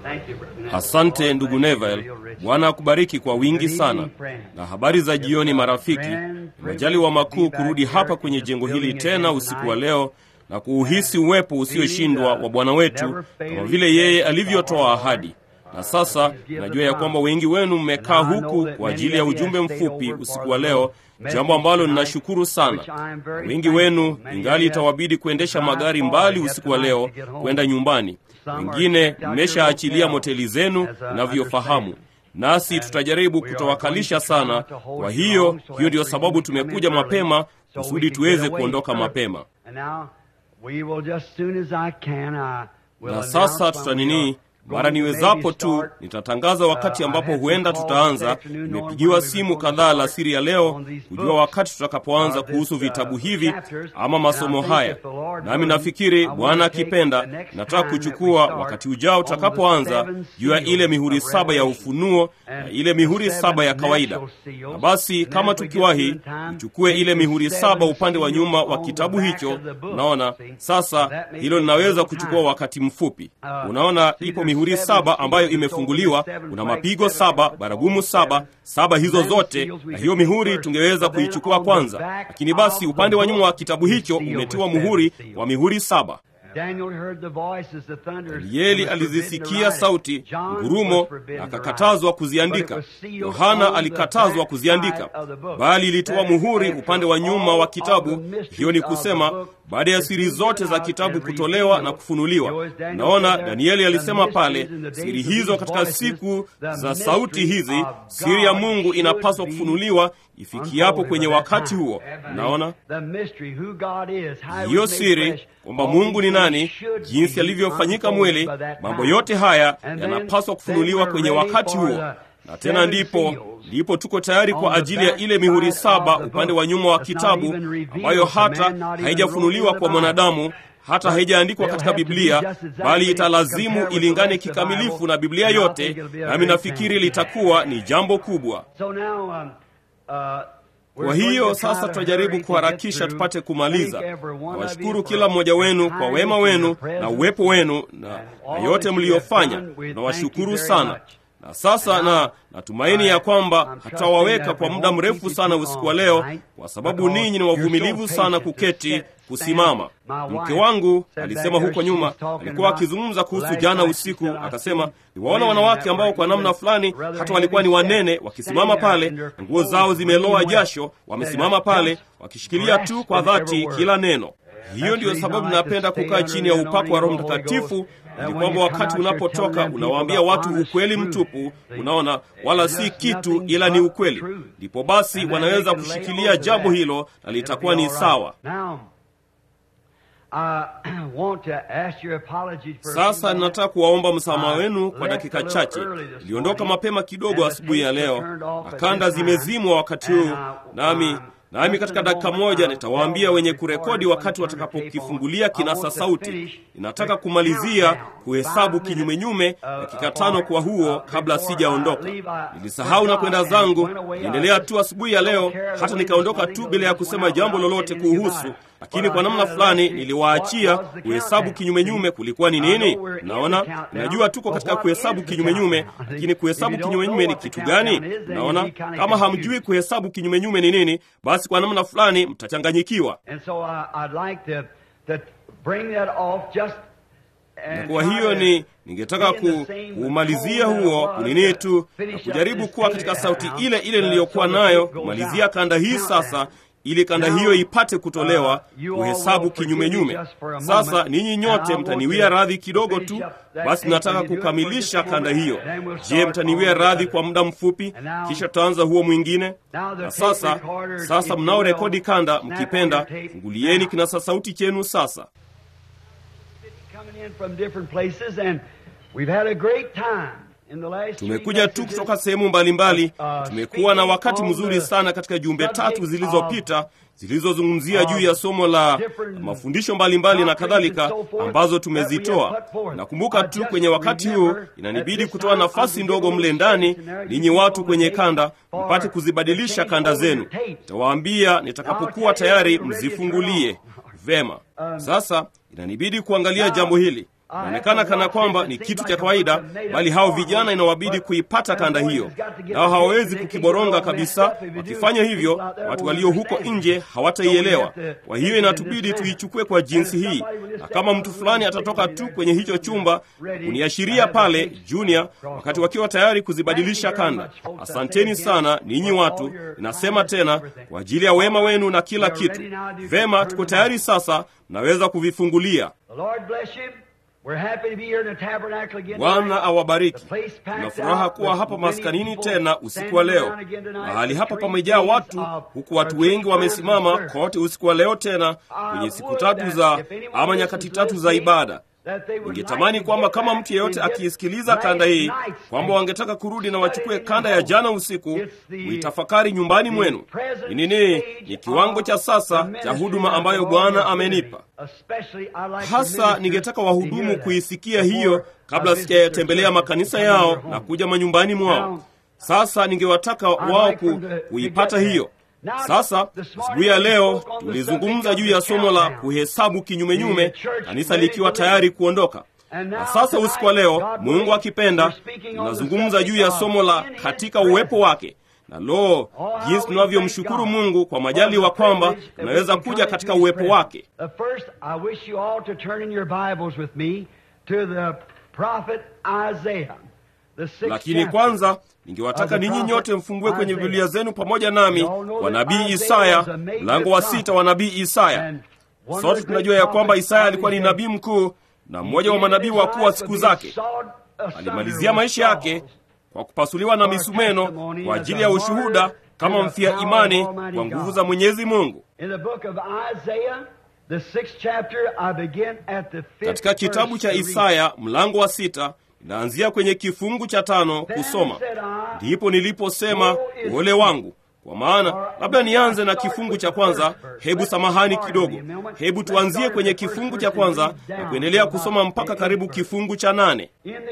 Asante ndugu Neville, Bwana akubariki kwa wingi sana. Na habari za jioni marafiki, majaliwa makuu kurudi hapa kwenye jengo hili tena usiku wa leo na kuuhisi uwepo usioshindwa wa Bwana wetu kama vile yeye alivyotoa ahadi. Na sasa najua ya kwamba wengi wenu mmekaa huku kwa ajili ya ujumbe mfupi usiku wa leo, jambo ambalo ninashukuru sana. Wengi wenu ingali itawabidi kuendesha magari mbali usiku wa leo kwenda nyumbani. Wengine mmeshaachilia moteli zenu inavyofahamu, nasi tutajaribu kutowakalisha sana. Kwa hiyo hiyo ndiyo sababu tumekuja mapema kusudi tuweze kuondoka mapema. Na sasa tutanini mara niwezapo tu nitatangaza wakati ambapo huenda tutaanza. Nimepigiwa simu kadhaa la siri ya leo kujua wakati tutakapoanza kuhusu vitabu hivi ama masomo haya, nami nafikiri Bwana akipenda, nataka kuchukua wakati ujao tutakapoanza juu ya ile mihuri saba ya ufunuo na ile mihuri saba ya kawaida. Na basi kama tukiwahi, tuchukue ile mihuri saba upande wa nyuma wa kitabu hicho. Unaona, sasa hilo linaweza kuchukua wakati mfupi. Unaona, ipo mihuri saba ambayo imefunguliwa. Kuna mapigo saba, baragumu saba, saba hizo zote, na hiyo mihuri tungeweza kuichukua kwanza, lakini basi upande wa nyuma wa kitabu hicho umetiwa muhuri wa mihuri saba. Danieli alizisikia sauti ngurumo na akakatazwa kuziandika. Yohana alikatazwa kuziandika, bali ilitoa muhuri upande wa nyuma wa kitabu. Hiyo ni kusema baada ya siri zote za kitabu kutolewa na kufunuliwa. Naona Danieli alisema pale, siri hizo katika siku za sauti hizi, siri ya Mungu inapaswa kufunuliwa ifikiapo kwenye wakati huo. Naona hiyo siri kwamba Mungu ni nani, jinsi alivyofanyika mwili, mambo yote haya yanapaswa kufunuliwa kwenye wakati huo na tena ndipo ndipo tuko tayari kwa ajili ya ile mihuri saba upande wa nyuma wa kitabu, ambayo hata haijafunuliwa kwa mwanadamu, hata haijaandikwa katika Biblia, bali italazimu ilingane kikamilifu na Biblia yote, nami nafikiri litakuwa ni jambo kubwa. Kwa hiyo sasa tutajaribu kuharakisha tupate kumaliza. Nawashukuru kila mmoja wenu kwa wema wenu na uwepo wenu na, na yote mliyofanya. Nawashukuru sana na sasa na natumaini ya kwamba hatutawaweka kwa muda mrefu sana usiku wa leo, kwa sababu ninyi ni wavumilivu sana kuketi kusimama. Mke wangu alisema huko nyuma, alikuwa akizungumza kuhusu jana usiku, akasema niwaona wanawake ambao kwa namna fulani hata walikuwa ni wanene, wakisimama pale, nguo zao zimeloa jasho, wamesimama pale wakishikilia tu kwa dhati kila neno. Hiyo ndiyo sababu napenda kukaa chini ya upako wa Roho Mtakatifu, ili kwamba wakati unapotoka unawaambia watu ukweli mtupu, unaona, wala si kitu, ila ni ukweli. Ndipo basi wanaweza kushikilia jambo hilo na litakuwa ni sawa. Sasa ninataka kuwaomba msamaha wenu kwa dakika chache. Niliondoka mapema kidogo asubuhi ya leo na kanda zimezimwa wakati huu, nami nami katika dakika moja nitawaambia wenye kurekodi wakati watakapokifungulia kinasa sauti. Ninataka kumalizia kuhesabu kinyumenyume dakika tano kwa huo kabla sijaondoka. Nilisahau na kwenda zangu, niendelea tu asubuhi ya leo, hata nikaondoka tu bila ya kusema jambo lolote kuhusu lakini kwa namna fulani niliwaachia kuhesabu kinyumenyume kulikuwa ni nini. Naona najua tuko katika kuhesabu kinyumenyume, lakini kuhesabu kinyumenyume ni kitu gani? Naona kama hamjui kuhesabu kinyumenyume ni nini, basi kwa namna fulani mtachanganyikiwa. Na kwa hiyo ni ningetaka ku, kuumalizia huo kunini tu na kujaribu kuwa katika sauti ile ile niliyokuwa nayo kumalizia kanda hii sasa ili kanda hiyo ipate kutolewa, kuhesabu kinyumenyume. Sasa ninyi nyote mtaniwia radhi kidogo tu, basi nataka kukamilisha kanda hiyo. Je, mtaniwia radhi kwa muda mfupi, kisha tutaanza huo mwingine? Na sasa, sasa mnao rekodi kanda, mkipenda fungulieni kinasa sauti chenu sasa. Tumekuja tu kutoka sehemu mbalimbali. Tumekuwa na wakati mzuri sana katika jumbe tatu zilizopita zilizozungumzia juu ya somo la mafundisho mbalimbali na kadhalika ambazo tumezitoa. Nakumbuka tu kwenye wakati huu inanibidi kutoa nafasi ndogo mle ndani, ninyi watu kwenye kanda mpate kuzibadilisha kanda zenu. Nitawaambia nitakapokuwa tayari mzifungulie vema. Sasa inanibidi kuangalia jambo hili inaonekana kana kwamba ni kitu cha kawaida, bali hao vijana inawabidi kuipata kanda hiyo, nao hawawezi kukiboronga kabisa. Wakifanya hivyo, watu walio huko nje hawataielewa. Kwa hiyo inatubidi tuichukue kwa jinsi hii, na kama mtu fulani atatoka tu kwenye hicho chumba kuniashiria pale Junior, wakati wakiwa tayari kuzibadilisha kanda. Asanteni sana ninyi watu, ninasema tena kwa ajili ya wema wenu na kila kitu. Vema, tuko tayari sasa, mnaweza kuvifungulia. Bwana awabariki. Tuna furaha kuwa hapa maskanini tena usiku wa leo. Mahali hapa pamejaa watu, huku watu wengi wamesimama kote usiku wa leo tena kwenye siku tatu za ama nyakati tatu za ibada. Ningetamani kwamba kama mtu yeyote akiisikiliza kanda hii, kwamba wangetaka kurudi na wachukue kanda ya jana usiku, muitafakari nyumbani mwenu. Ni nini? Ni kiwango cha sasa cha huduma ambayo Bwana amenipa. Hasa ningetaka wahudumu kuisikia hiyo kabla sijayatembelea makanisa yao na kuja manyumbani mwao. Sasa ningewataka wao ku, kuipata hiyo. Sasa asubuhi ya leo tulizungumza juu ya somo la kuhesabu kinyumenyume, kanisa likiwa tayari kuondoka. Na sasa usiku wa leo, Mungu akipenda, tunazungumza juu ya somo la katika uwepo wake. Na lo, jinsi tunavyomshukuru Mungu kwa majaliwa kwamba tunaweza kuja katika uwepo wake. Lakini kwanza ningewataka ninyi nyote mfungue kwenye Biblia zenu pamoja nami wa nabii Isaya, mlango wa sita wa nabii Isaya. Sote tunajua ya kwamba Isaya alikuwa ni nabii mkuu na mmoja wa manabii wakuu wa siku zake. Alimalizia maisha yake kwa kupasuliwa na misumeno kwa ajili ya ushuhuda kama mfia imani kwa nguvu za Mwenyezi Mungu. Katika kitabu cha Isaya mlango wa sita inaanzia kwenye kifungu cha tano kusoma. Ndipo niliposema ole wangu, kwa maana labda nianze na kifungu cha kwanza. Hebu samahani kidogo, hebu tuanzie kwenye kifungu cha kwanza na kuendelea kusoma mpaka karibu kifungu cha nane.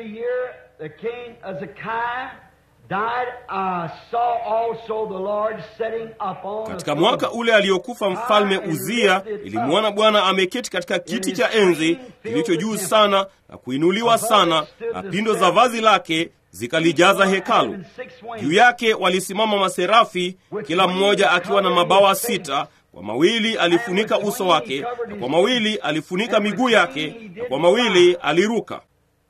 Katika mwaka ule aliokufa mfalme Uzia, ilimwona Bwana ameketi katika kiti cha enzi kilicho juu sana na kuinuliwa sana, na pindo za vazi lake zikalijaza hekalu. Juu yake walisimama maserafi, kila mmoja akiwa na mabawa sita. Kwa mawili alifunika uso wake, na kwa mawili alifunika miguu yake, na kwa mawili aliruka.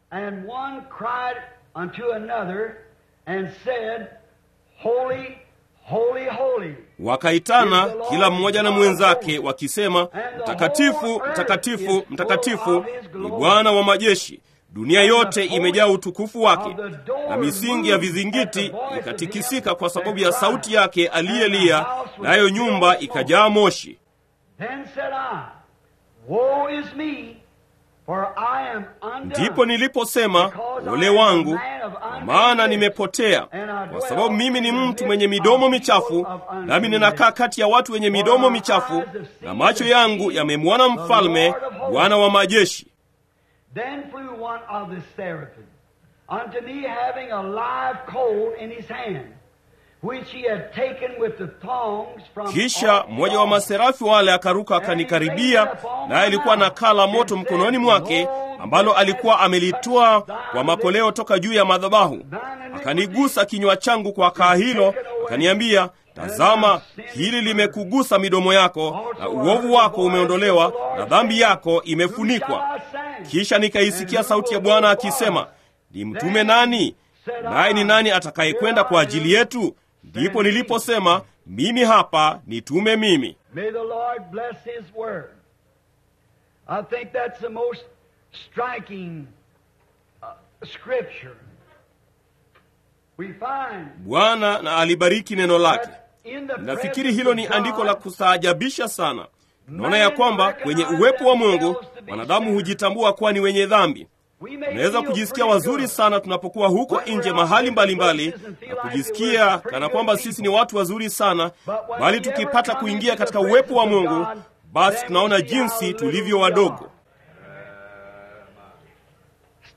Holy, holy, holy. Wakaitana kila mmoja na mwenzake wakisema, mtakatifu, mtakatifu, mtakatifu ni Bwana wa majeshi, dunia yote imejaa utukufu wake. Na misingi ya vizingiti ikatikisika kwa sababu ya sauti yake aliyelia, nayo nyumba ikajaa moshi. Ndipo niliposema ole wangu, kwa maana nimepotea, kwa sababu mimi ni mtu mwenye midomo michafu, nami ninakaa kati ya watu wenye midomo michafu, na macho yangu yamemwona Mfalme, Bwana wa majeshi. Kisha mmoja wa maserafi wale akaruka akanikaribia, naye alikuwa na kaa la moto mkononi mwake, ambalo alikuwa amelitoa kwa makoleo toka juu ya madhabahu. Akanigusa kinywa changu kwa kaa hilo, akaniambia, tazama, hili limekugusa midomo yako, na uovu wako umeondolewa, na dhambi yako imefunikwa. Kisha nikaisikia sauti ya Bwana akisema, ni mtume nani? Naye ni nani atakayekwenda kwa ajili yetu? Ndipo niliposema mimi hapa, nitume mimi. May the Lord bless His word. I think that's the most striking uh, scripture. We find Bwana na alibariki neno lake. that in the Nafikiri presence hilo of ni God, andiko la kustaajabisha sana. Naona ya kwamba kwenye uwepo wa Mungu wanadamu hujitambua kuwa ni wenye dhambi. we may Tunaweza feel kujisikia pretty wazuri good. sana tunapokuwa huko nje mahali mbalimbali na kujisikia kana kwamba sisi ni watu wazuri sana, bali tukipata kuingia katika uwepo wa Mungu, basi tunaona jinsi tulivyo wadogo.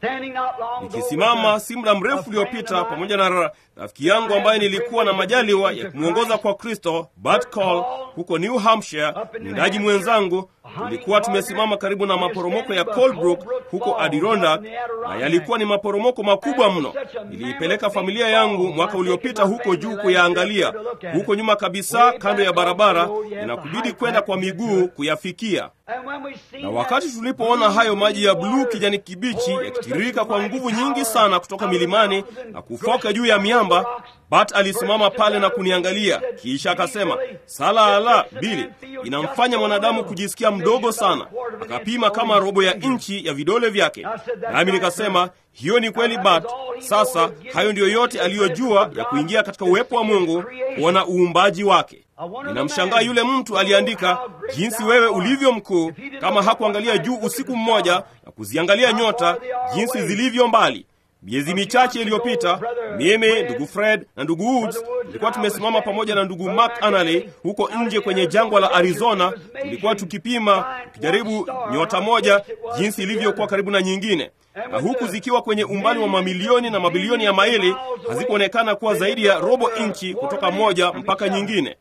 nikisimama si muda mrefu uliopita pamoja na rafiki yangu ambaye nilikuwa na majaliwa ya kumwongoza kwa Kristo, Bart Call, huko New Hampshire. Mwindaji mwenzangu, tulikuwa tumesimama karibu na maporomoko ya Colebrook huko Adirondack, na yalikuwa ni maporomoko makubwa mno. Niliipeleka familia yangu mwaka uliopita huko juu kuyaangalia. Huko nyuma kabisa, kando ya barabara, inakubidi kwenda kwa miguu kuyafikia na wakati tulipoona hayo maji ya bluu kijani kibichi yakitiririka kwa nguvu nyingi sana kutoka milimani na kufoka juu ya miamba, Bat alisimama pale na kuniangalia, kisha akasema, sala ala Bili, inamfanya mwanadamu kujisikia mdogo sana. Akapima kama robo ya inchi ya vidole vyake, nami nikasema hiyo ni kweli Bat. Sasa hayo ndiyo yote aliyojua ya kuingia katika uwepo wa Mungu, kuona uumbaji wake. Ninamshangaa yule mtu aliandika jinsi wewe ulivyo mkuu, kama hakuangalia juu usiku mmoja na kuziangalia nyota jinsi zilivyo mbali. Miezi michache iliyopita, mimi ndugu Fred na ndugu Woods tulikuwa tumesimama pamoja na ndugu Mark Anally huko nje kwenye jangwa la Arizona. Tulikuwa tukipima, tukijaribu nyota moja jinsi ilivyokuwa karibu na nyingine na huku zikiwa kwenye umbali wa mamilioni na mabilioni ya maili, hazikuonekana kuwa zaidi ya robo inchi kutoka moja mpaka nyingine.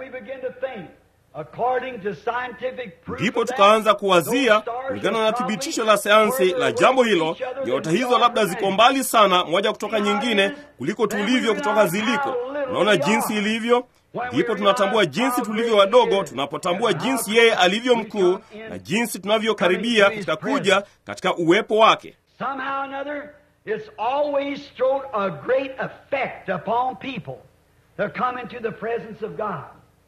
Ndipo tukaanza kuwazia kulingana na thibitisho la sayansi la jambo hilo, nyota hizo labda ziko mbali sana moja kutoka nyingine kuliko tulivyo kutoka ziliko. Unaona jinsi ilivyo. Ndipo tunatambua jinsi tulivyo wadogo tunapotambua jinsi yeye alivyo mkuu na jinsi tunavyokaribia katika kuja katika uwepo wake. Somehow or another, it's always thrown a great effect upon people that come into the presence of God.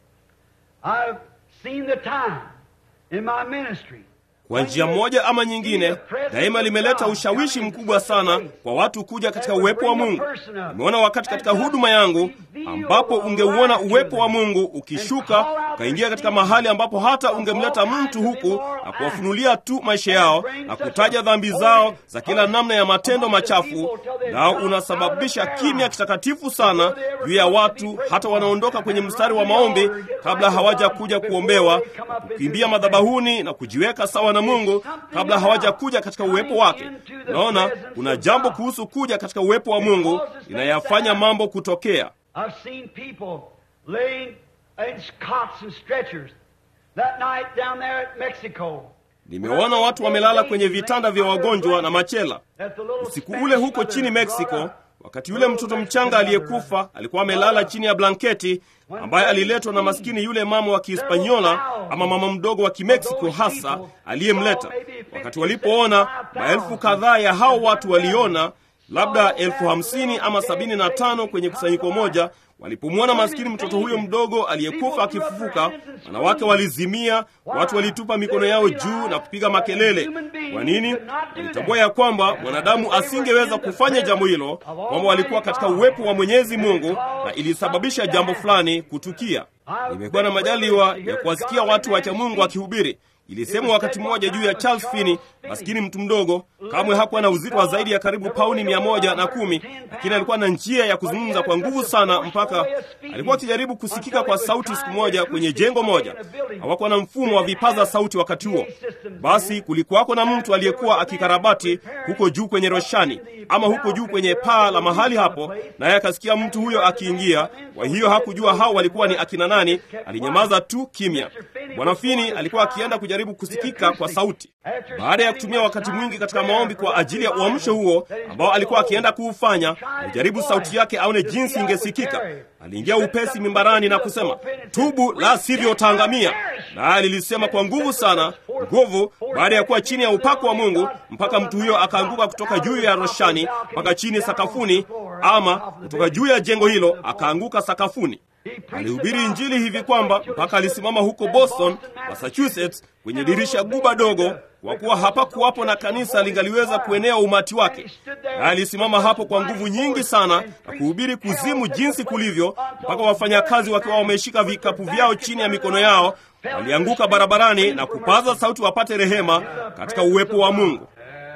I've seen the time in my ministry. Kwa njia moja ama nyingine, daima limeleta ushawishi mkubwa sana kwa watu kuja katika uwepo wa Mungu. Nimeona wakati katika huduma yangu ambapo ungeuona uwepo wa Mungu ukishuka ukaingia katika mahali ambapo hata ungemleta mtu huku na kuwafunulia tu maisha yao na kutaja dhambi zao za kila namna ya matendo machafu, nao unasababisha kimya kitakatifu sana juu ya watu, hata wanaondoka kwenye mstari wa maombi kabla hawaja kuja kuombewa na kukimbia madhabahuni na kujiweka sawa na Mungu kabla hawaja kuja katika uwepo wake. Naona kuna jambo kuhusu kuja katika uwepo wa Mungu linayafanya mambo kutokea. I've seen people laying in cots and stretchers that night down there at Mexico. Nimeona watu wamelala kwenye vitanda vya wagonjwa na machela usiku ule huko chini Mexico, wakati yule mtoto mchanga aliyekufa alikuwa amelala chini ya blanketi ambaye aliletwa na maskini yule mama wa Kihispanyola ama mama mdogo wa Kimeksiko hasa aliyemleta. Wakati walipoona maelfu kadhaa ya hao watu waliona labda elfu hamsini ama sabini na tano kwenye kusanyiko moja. Walipomwona maskini mtoto huyo mdogo aliyekufa akifufuka, wanawake walizimia, watu walitupa mikono yao juu na kupiga makelele. Kwa nini? Walitambua ya kwamba mwanadamu asingeweza kufanya jambo hilo, kwamba walikuwa katika uwepo wa Mwenyezi Mungu na ilisababisha jambo fulani kutukia. Nimekuwa na majaliwa ya kuwasikia watu wacha Mungu akihubiri. Ilisemwa wakati mmoja juu ya Charles Finney, maskini mtu mdogo, kamwe hakuwa na uzito wa zaidi ya karibu pauni mia moja na kumi, lakini alikuwa na njia ya kuzungumza kwa nguvu sana, mpaka alikuwa akijaribu kusikika kwa sauti. Siku moja kwenye jengo moja, hawakuwa na mfumo wa vipaza sauti wakati huo. Basi kulikuwako na mtu aliyekuwa akikarabati huko juu kwenye roshani ama huko juu kwenye paa la mahali hapo, naye akasikia mtu huyo akiingia. Kwa hiyo hakujua hao walikuwa ni akina nani, alinyamaza tu kimya. Bwana Finney alikuwa akienda kujaribu kusikika kwa sauti. Baada ya kutumia wakati mwingi katika maombi kwa ajili ya uamsho huo ambao alikuwa akienda kuufanya, alijaribu sauti yake aone jinsi ingesikika. Aliingia upesi mimbarani na kusema, tubu, la sivyo utaangamia. Naye lilisema kwa nguvu sana, nguvu, baada ya kuwa chini ya upako wa Mungu, mpaka mtu huyo akaanguka kutoka juu ya roshani mpaka chini sakafuni, ama kutoka juu ya jengo hilo akaanguka sakafuni. Alihubiri Injili hivi kwamba mpaka alisimama huko Boston, Massachusetts, kwenye dirisha guba dogo, kwa kuwa hapakuwapo na kanisa lingaliweza kuenea umati wake. Na alisimama hapo kwa nguvu nyingi sana na kuhubiri kuzimu jinsi kulivyo, mpaka wafanyakazi wakiwa wameshika vikapu vyao chini ya mikono yao walianguka barabarani na kupaza sauti wapate rehema katika uwepo wa Mungu.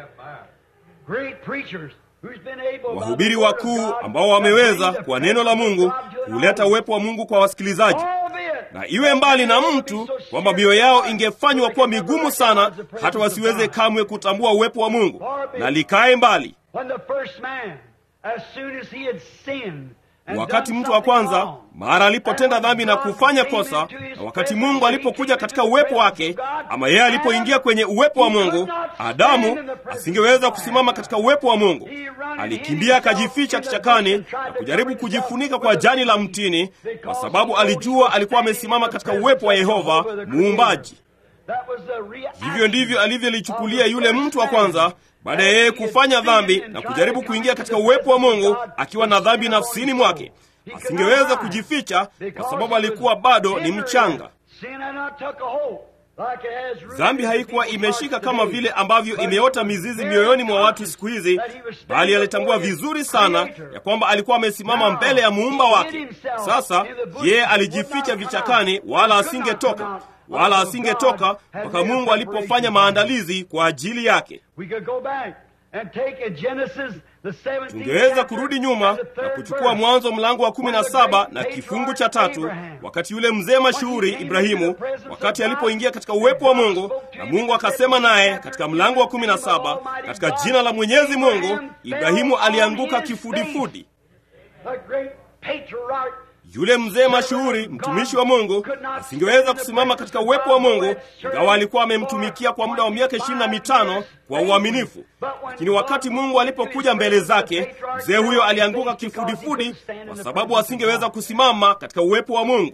Wahubiri wakuu ambao wameweza kwa neno la Mungu kuleta uwepo wa Mungu kwa wasikilizaji. na iwe mbali na mtu kwamba mioyo yao ingefanywa kuwa migumu sana hata wasiweze kamwe kutambua uwepo wa Mungu, na likae mbali. Wakati mtu wa kwanza mara alipotenda dhambi na kufanya kosa, na wakati Mungu alipokuja katika uwepo wake, ama yeye alipoingia kwenye uwepo wa Mungu, Adamu asingeweza kusimama katika uwepo wa Mungu. Alikimbia akajificha kichakani na kujaribu kujifunika kwa jani la mtini, kwa sababu alijua alikuwa amesimama katika uwepo wa Yehova Muumbaji. Hivyo ndivyo alivyolichukulia yule mtu wa kwanza baada ya yeye kufanya dhambi na kujaribu kuingia katika uwepo wa Mungu akiwa na dhambi nafsini mwake. Asingeweza kujificha kwa sababu alikuwa bado ni mchanga. Dhambi haikuwa imeshika kama vile ambavyo imeota mizizi mioyoni mwa watu siku hizi, bali alitambua vizuri sana ya kwamba alikuwa amesimama mbele ya muumba wake. Sasa yeye alijificha vichakani, wala asingetoka wala asingetoka mpaka Mungu alipofanya maandalizi kwa ajili yake. Tungeweza kurudi nyuma na kuchukua Mwanzo mlango wa kumi na saba na kifungu cha tatu, wakati yule mzee mashuhuri Ibrahimu, wakati alipoingia katika uwepo wa Mungu na Mungu akasema naye katika mlango wa kumi na saba, katika jina la Mwenyezi Mungu, Ibrahimu alianguka kifudifudi. Yule mzee mashuhuri mtumishi wa Mungu asingeweza kusimama katika uwepo wa Mungu, ingawa alikuwa amemtumikia kwa muda wa miaka ishirini na mitano kwa uaminifu. Lakini wakati Mungu alipokuja mbele zake, mzee huyo alianguka kifudifudi, kwa sababu asingeweza kusimama katika uwepo wa Mungu.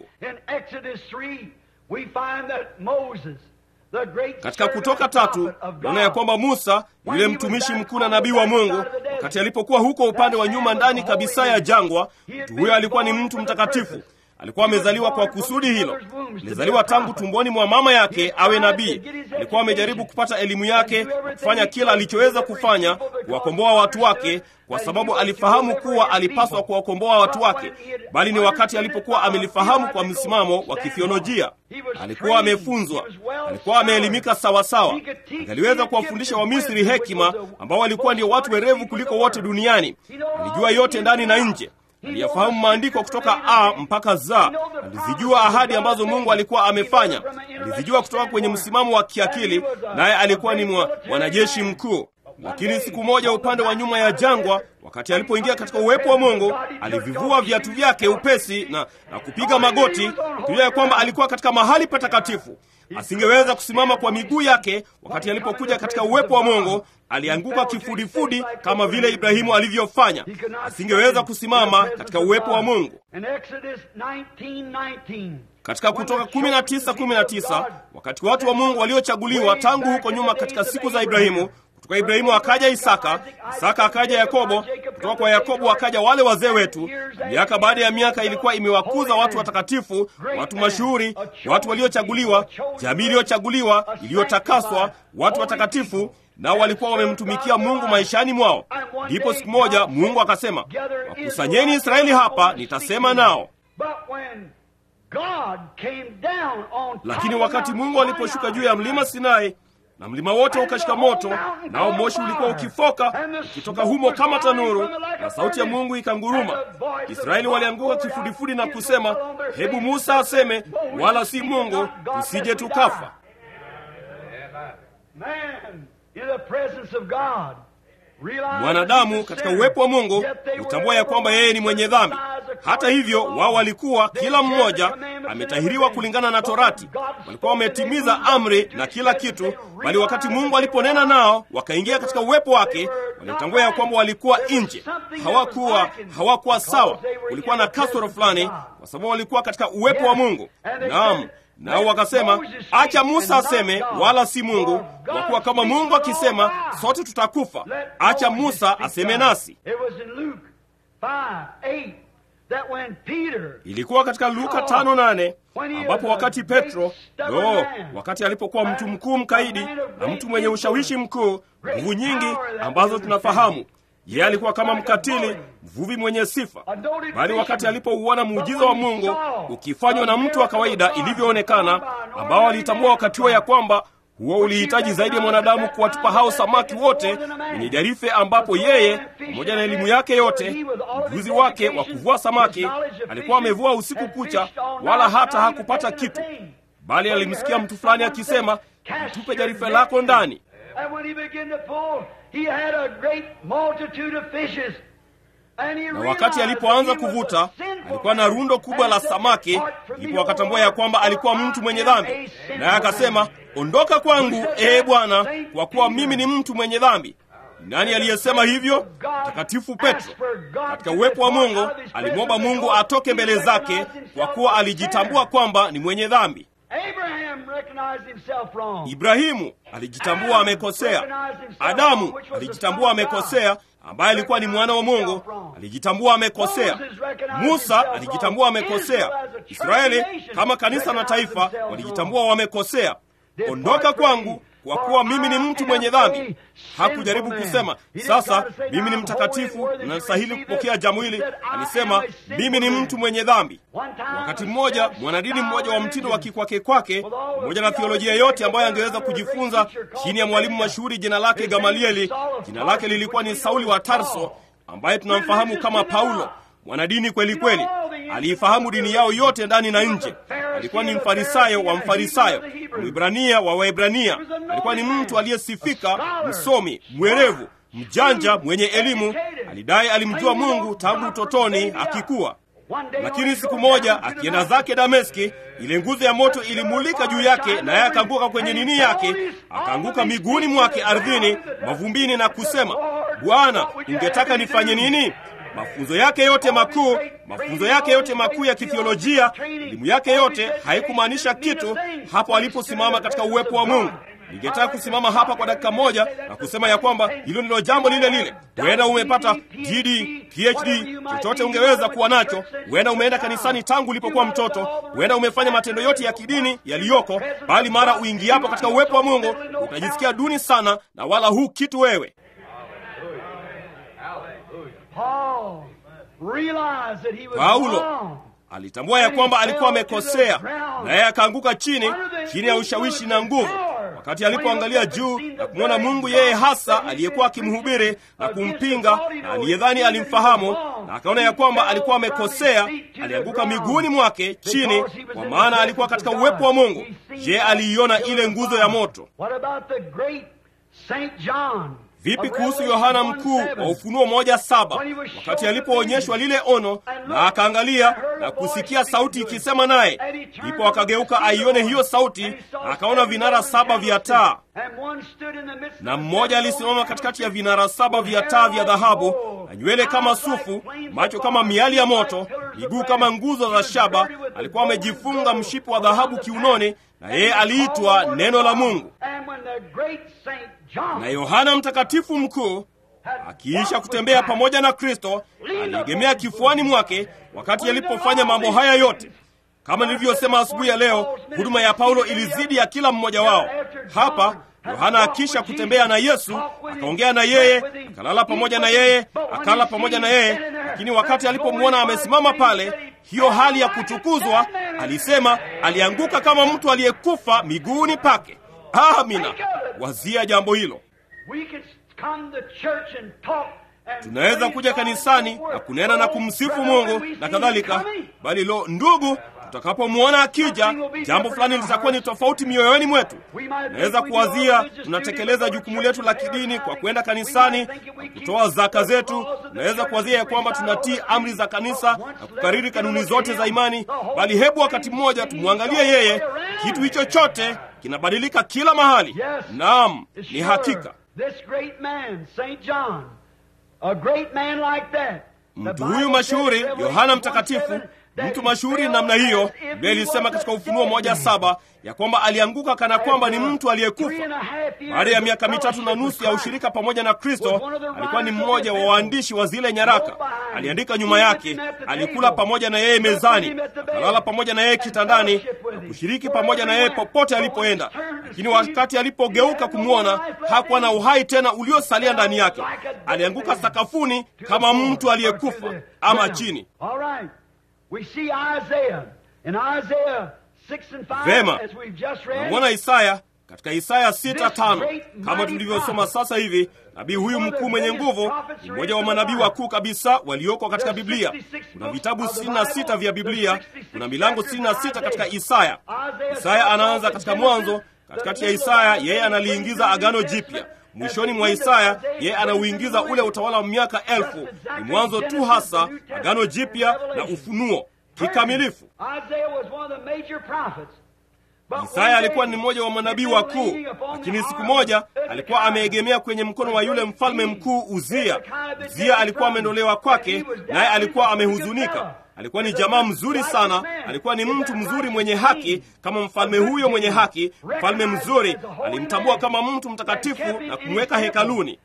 Katika Kutoka tatu naona ya kwamba Musa yule mtumishi mkuu na nabii wa Mungu, wakati alipokuwa huko upande wa nyuma ndani kabisa ya jangwa, mtu huyo alikuwa ni mtu mtakatifu. Alikuwa amezaliwa kwa kusudi hilo. Alizaliwa tangu tumboni mwa mama yake awe nabii. Alikuwa amejaribu kupata elimu yake na kufanya kila alichoweza kufanya kuwakomboa watu wake, kwa sababu alifahamu kuwa alipaswa kuwakomboa watu wake, bali ni wakati alipokuwa amelifahamu kwa msimamo wa kithiolojia. Alikuwa amefunzwa, alikuwa ameelimika sawasawa, angaliweza kuwafundisha Wamisri hekima ambao walikuwa ndio watu werevu kuliko wote duniani. Alijua yote ndani na nje aliyafahamu maandiko kutoka A mpaka Z. Alizijua ahadi ambazo Mungu alikuwa amefanya, alizijua kutoka kwenye msimamo wa kiakili, naye alikuwa ni mwanajeshi mkuu. Lakini siku moja upande wa nyuma ya jangwa, wakati alipoingia katika uwepo wa Mungu, alivivua viatu vyake upesi na, na kupiga magoti, akijua ya kwamba alikuwa katika mahali patakatifu. Asingeweza kusimama kwa miguu yake. Wakati alipokuja katika uwepo wa Mungu, alianguka kifudifudi kama vile Ibrahimu alivyofanya. Asingeweza kusimama katika uwepo wa Mungu. Katika Kutoka 19:19 wakati watu wa Mungu waliochaguliwa tangu huko nyuma katika siku za Ibrahimu kutoka Ibrahimu akaja Isaka, Isaka akaja Yakobo, kutoka kwa Yakobo akaja wale wazee wetu. Miaka baada ya miaka ilikuwa imewakuza watu watakatifu, watu mashuhuri, watu waliochaguliwa, jamii iliyochaguliwa, iliyotakaswa, watu watakatifu, nao walikuwa wamemtumikia Mungu maishani mwao. Ndipo siku moja Mungu akasema, wakusanyeni Israeli hapa, nitasema nao. Lakini wakati Mungu aliposhuka juu ya mlima Sinai na mlima wote ukashika moto, nao moshi ulikuwa ukifoka ukitoka humo kama tanuru, na sauti ya Mungu ikanguruma. Israeli walianguka kifudifudi na kusema, hebu Musa aseme, wala si Mungu, tusije tukafa. Mwanadamu katika uwepo wa Mungu hutambua ya kwamba yeye ni mwenye dhambi. Hata hivyo, wao walikuwa kila mmoja ametahiriwa kulingana na Torati, walikuwa wametimiza amri na kila kitu, bali wakati Mungu aliponena nao wakaingia katika uwepo wake, walitambua ya kwamba walikuwa nje, hawakuwa hawakuwa sawa, kulikuwa na kasoro fulani, kwa sababu walikuwa katika uwepo wa Mungu. Naam, nao wakasema, acha Musa aseme, wala si Mungu, kwa kuwa kama Mungu akisema sote tutakufa, acha Musa aseme nasi. Ilikuwa katika Luka tano nane ambapo wakati Petro no, wakati alipokuwa mtu mkuu mkaidi na mtu mwenye ushawishi mkuu, nguvu nyingi ambazo tunafahamu yeye alikuwa kama mkatili, mvuvi mwenye sifa, bali wakati alipouona muujiza wa Mungu ukifanywa na mtu wa kawaida ilivyoonekana, ambao alitambua wakati huo ya kwamba huo ulihitaji zaidi ya mwanadamu kuwatupa hao samaki wote kwenye jarife, ambapo yeye pamoja na elimu yake yote, ujuzi wake wa kuvua samaki, alikuwa amevua usiku kucha, wala hata hakupata kitu, bali alimsikia mtu fulani akisema, tupe jarife lako ndani. Na wakati alipoanza kuvuta, alikuwa na rundo kubwa la samaki. Ndipo akatambua ya kwamba alikuwa mtu mwenye dhambi, naye akasema, ondoka kwangu, ee Bwana, kwa kuwa mimi ni mtu mwenye dhambi. Nani aliyesema hivyo? Mtakatifu Petro. Katika uwepo wa Mungu alimwomba Mungu atoke mbele zake, kwa kuwa alijitambua kwamba ni mwenye dhambi. Ibrahimu alijitambua amekosea. Adamu alijitambua amekosea, ambaye alikuwa ni mwana wa Mungu, alijitambua amekosea. Musa alijitambua amekosea. Israeli kama kanisa na taifa walijitambua wamekosea. Ondoka kwangu kwa kuwa mimi ni mtu mwenye dhambi. Hakujaribu kusema sasa mimi ni mtakatifu na nastahili kupokea jambo hili. Alisema mimi ni mtu mwenye dhambi. Wakati mmoja mwanadini mmoja wa mtindo wa kikwake kwake, pamoja na theolojia yote ambayo angeweza kujifunza chini ya mwalimu mashuhuri jina lake Gamalieli, jina lake lilikuwa ni Sauli wa Tarso, ambaye tunamfahamu kama Paulo. Mwanadini kweli kweli, aliifahamu dini yao yote ndani na nje. Alikuwa ni mfarisayo wa mfarisayo, mwibrania wa Waebrania. Alikuwa ni mtu aliyesifika, msomi, mwerevu, mjanja, mwenye elimu. Alidai alimjua Mungu tangu utotoni akikuwa. Lakini siku moja akienda zake Dameski, ile nguzo ya moto ilimulika juu yake, naye akaanguka kwenye nini yake, akaanguka miguuni mwake ardhini, mavumbini, na kusema, Bwana, ungetaka nifanye nini? Mafunzo yake yote makuu, mafunzo yake yote makuu ya kithiolojia, elimu yake yote haikumaanisha kitu hapo aliposimama katika uwepo wa Mungu. Ningetaka kusimama hapa kwa dakika moja na kusema ya kwamba hilo ndilo jambo lile lile. Huenda umepata DD, PhD, chochote ungeweza kuwa nacho. Huenda umeenda kanisani tangu ulipokuwa mtoto. Huenda umefanya matendo yote ya kidini yaliyoko, bali mara uingiapo katika uwepo wa Mungu utajisikia duni sana, na wala hu kitu wewe. Paulo alitambua ya kwamba alikuwa amekosea, naye akaanguka chini chini ya ushawishi na nguvu. Wakati alipoangalia juu na kumwona Mungu yeye hasa aliyekuwa akimhubiri na kumpinga na aliyedhani alimfahamu, na akaona ya kwamba alikuwa amekosea, alianguka miguuni mwake chini, kwa maana alikuwa katika uwepo wa Mungu. Je, aliiona ile nguzo ya moto? Vipi kuhusu Yohana mkuu wa Ufunuo moja saba wakati alipoonyeshwa lile ono na akaangalia na kusikia sauti ikisema naye, ndipo akageuka aione hiyo sauti, akaona vinara saba vya taa, na mmoja alisimama katikati ya vinara saba vya taa vya dhahabu, na nywele kama sufu, macho kama miali ya moto, miguu kama nguzo za shaba. Alikuwa amejifunga mshipi wa dhahabu kiunoni, na yeye aliitwa Neno la Mungu. Na Yohana mtakatifu mkuu akiisha kutembea pamoja na Kristo aliegemea kifuani mwake wakati alipofanya mambo haya yote. Kama nilivyosema asubuhi ya leo, huduma ya Paulo ilizidi ya kila mmoja wao. Hapa Yohana akisha kutembea na Yesu, akaongea na yeye, akalala pamoja na yeye, akala pamoja na yeye, lakini wakati alipomwona amesimama pale, hiyo hali ya kutukuzwa, alisema alianguka kama mtu aliyekufa miguuni pake. Amina, wazia jambo hilo. Tunaweza kuja kanisani na kunena na kumsifu Mungu na kadhalika, bali lo, ndugu, tutakapomwona akija, jambo fulani litakuwa ni tofauti mioyoni mwetu. Tunaweza kuwazia tunatekeleza jukumu letu la kidini kwa kwenda kanisani na kutoa zaka zetu. Tunaweza kuwazia ya kwamba tunatii amri za kanisa na kukariri kanuni zote za imani, bali hebu wakati mmoja tumwangalie yeye. Kitu hicho chote kinabadilika kila mahali. Naam, ni hakika. Mtu huyu mashuhuri Yohana Mtakatifu, mtu mashuhuri namna hiyo, Biblia ilisema katika Ufunuo moja saba ya kwamba alianguka kana kwamba ni mtu aliyekufa. Baada ya miaka mitatu na nusu ya ushirika pamoja na Kristo, alikuwa ni mmoja wa waandishi wa zile nyaraka. Aliandika nyuma yake, alikula pamoja na yeye mezani, akalala pamoja na yeye kitandani, na kushiriki pamoja na yeye popote alipoenda. Lakini wakati alipogeuka kumwona, hakuwa na uhai tena uliosalia ndani yake. Alianguka sakafuni kama mtu aliyekufa ama chini. Vema, namwona Isaya katika Isaya sita tano kama tulivyosoma sasa hivi. Nabii huyu mkuu mwenye nguvu ni mmoja wa manabii wakuu kabisa walioko katika Biblia. Kuna vitabu 66 vya Biblia, kuna milango 66 katika Isaya. Isaya anaanza katika Mwanzo, katikati ya Isaya yeye analiingiza Agano Jipya, mwishoni mwa Isaya yeye anauingiza ule utawala wa miaka elfu. Ni mwanzo tu hasa, Agano Jipya na ufunuo kikamilifu. Isaya alikuwa ni mmoja wa manabii wakuu, lakini siku moja alikuwa ameegemea kwenye mkono wa yule mfalme mkuu Uzia. Uzia alikuwa ameondolewa kwake, naye alikuwa amehuzunika. Alikuwa ni jamaa mzuri sana, alikuwa ni mtu mzuri mwenye haki, kama mfalme huyo mwenye haki. Mfalme mzuri alimtambua kama mtu mtakatifu na kumweka hekaluni.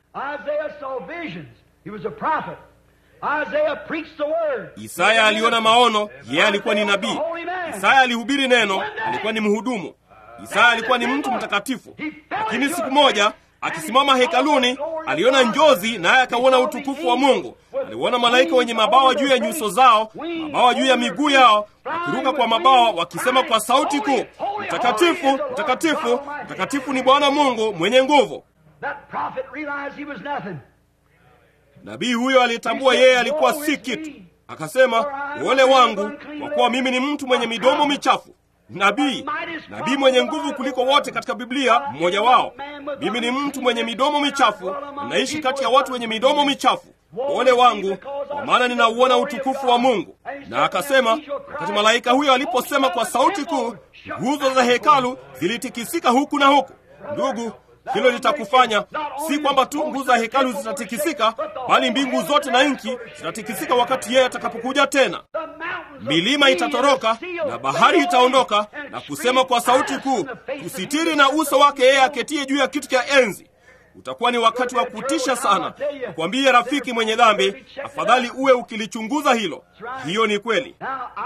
Isaya aliona maono, yeye alikuwa ni nabii. Isaya alihubiri neno, alikuwa ni mhudumu. Isaya alikuwa ni mtu mtakatifu, lakini siku moja akisimama hekaluni aliona njozi, naye akauona utukufu wa Mungu. Aliona malaika wenye mabawa juu ya nyuso zao, mabawa juu ya miguu yao, wakiruka kwa mabawa, wakisema kwa sauti kuu, mtakatifu, mtakatifu, mtakatifu ni Bwana Mungu mwenye nguvu. Nabii huyo alitambua yeye alikuwa si kitu, akasema, ole wangu, kwa kuwa mimi ni mtu mwenye midomo michafu. Nabii, nabii mwenye nguvu kuliko wote katika Biblia, mmoja wao. Mimi ni mtu mwenye midomo michafu, naishi kati ya watu wenye midomo michafu. Ole wangu, kwa maana ninauona utukufu wa Mungu. Na akasema, wakati malaika huyo aliposema kwa sauti kuu, nguzo za hekalu zilitikisika huku na huku. Ndugu, hilo litakufanya si kwamba tu nguzo za hekalu zitatikisika, bali mbingu zote na nchi zitatikisika wakati yeye atakapokuja tena. Milima itatoroka na bahari itaondoka na kusema kwa sauti kuu, kusitiri na uso wake yeye aketie juu ya kiti cha enzi. Utakuwa ni wakati wa kutisha sana. Nakwambie rafiki mwenye dhambi, afadhali uwe ukilichunguza hilo. Hiyo ni kweli.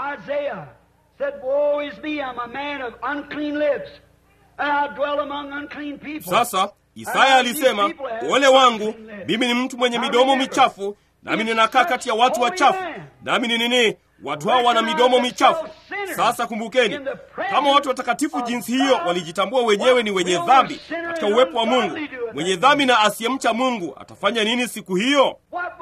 Sasa Isaya alisema, ole wangu, mimi ni mtu mwenye midomo michafu, nami ninakaa kati ya watu wachafu. Nami ni nini? Watu hao wana midomo michafu. Sasa kumbukeni, kama watu watakatifu jinsi hiyo walijitambua wenyewe ni wenye dhambi katika uwepo wa Mungu, mwenye dhambi na asiyemcha Mungu atafanya nini siku hiyo?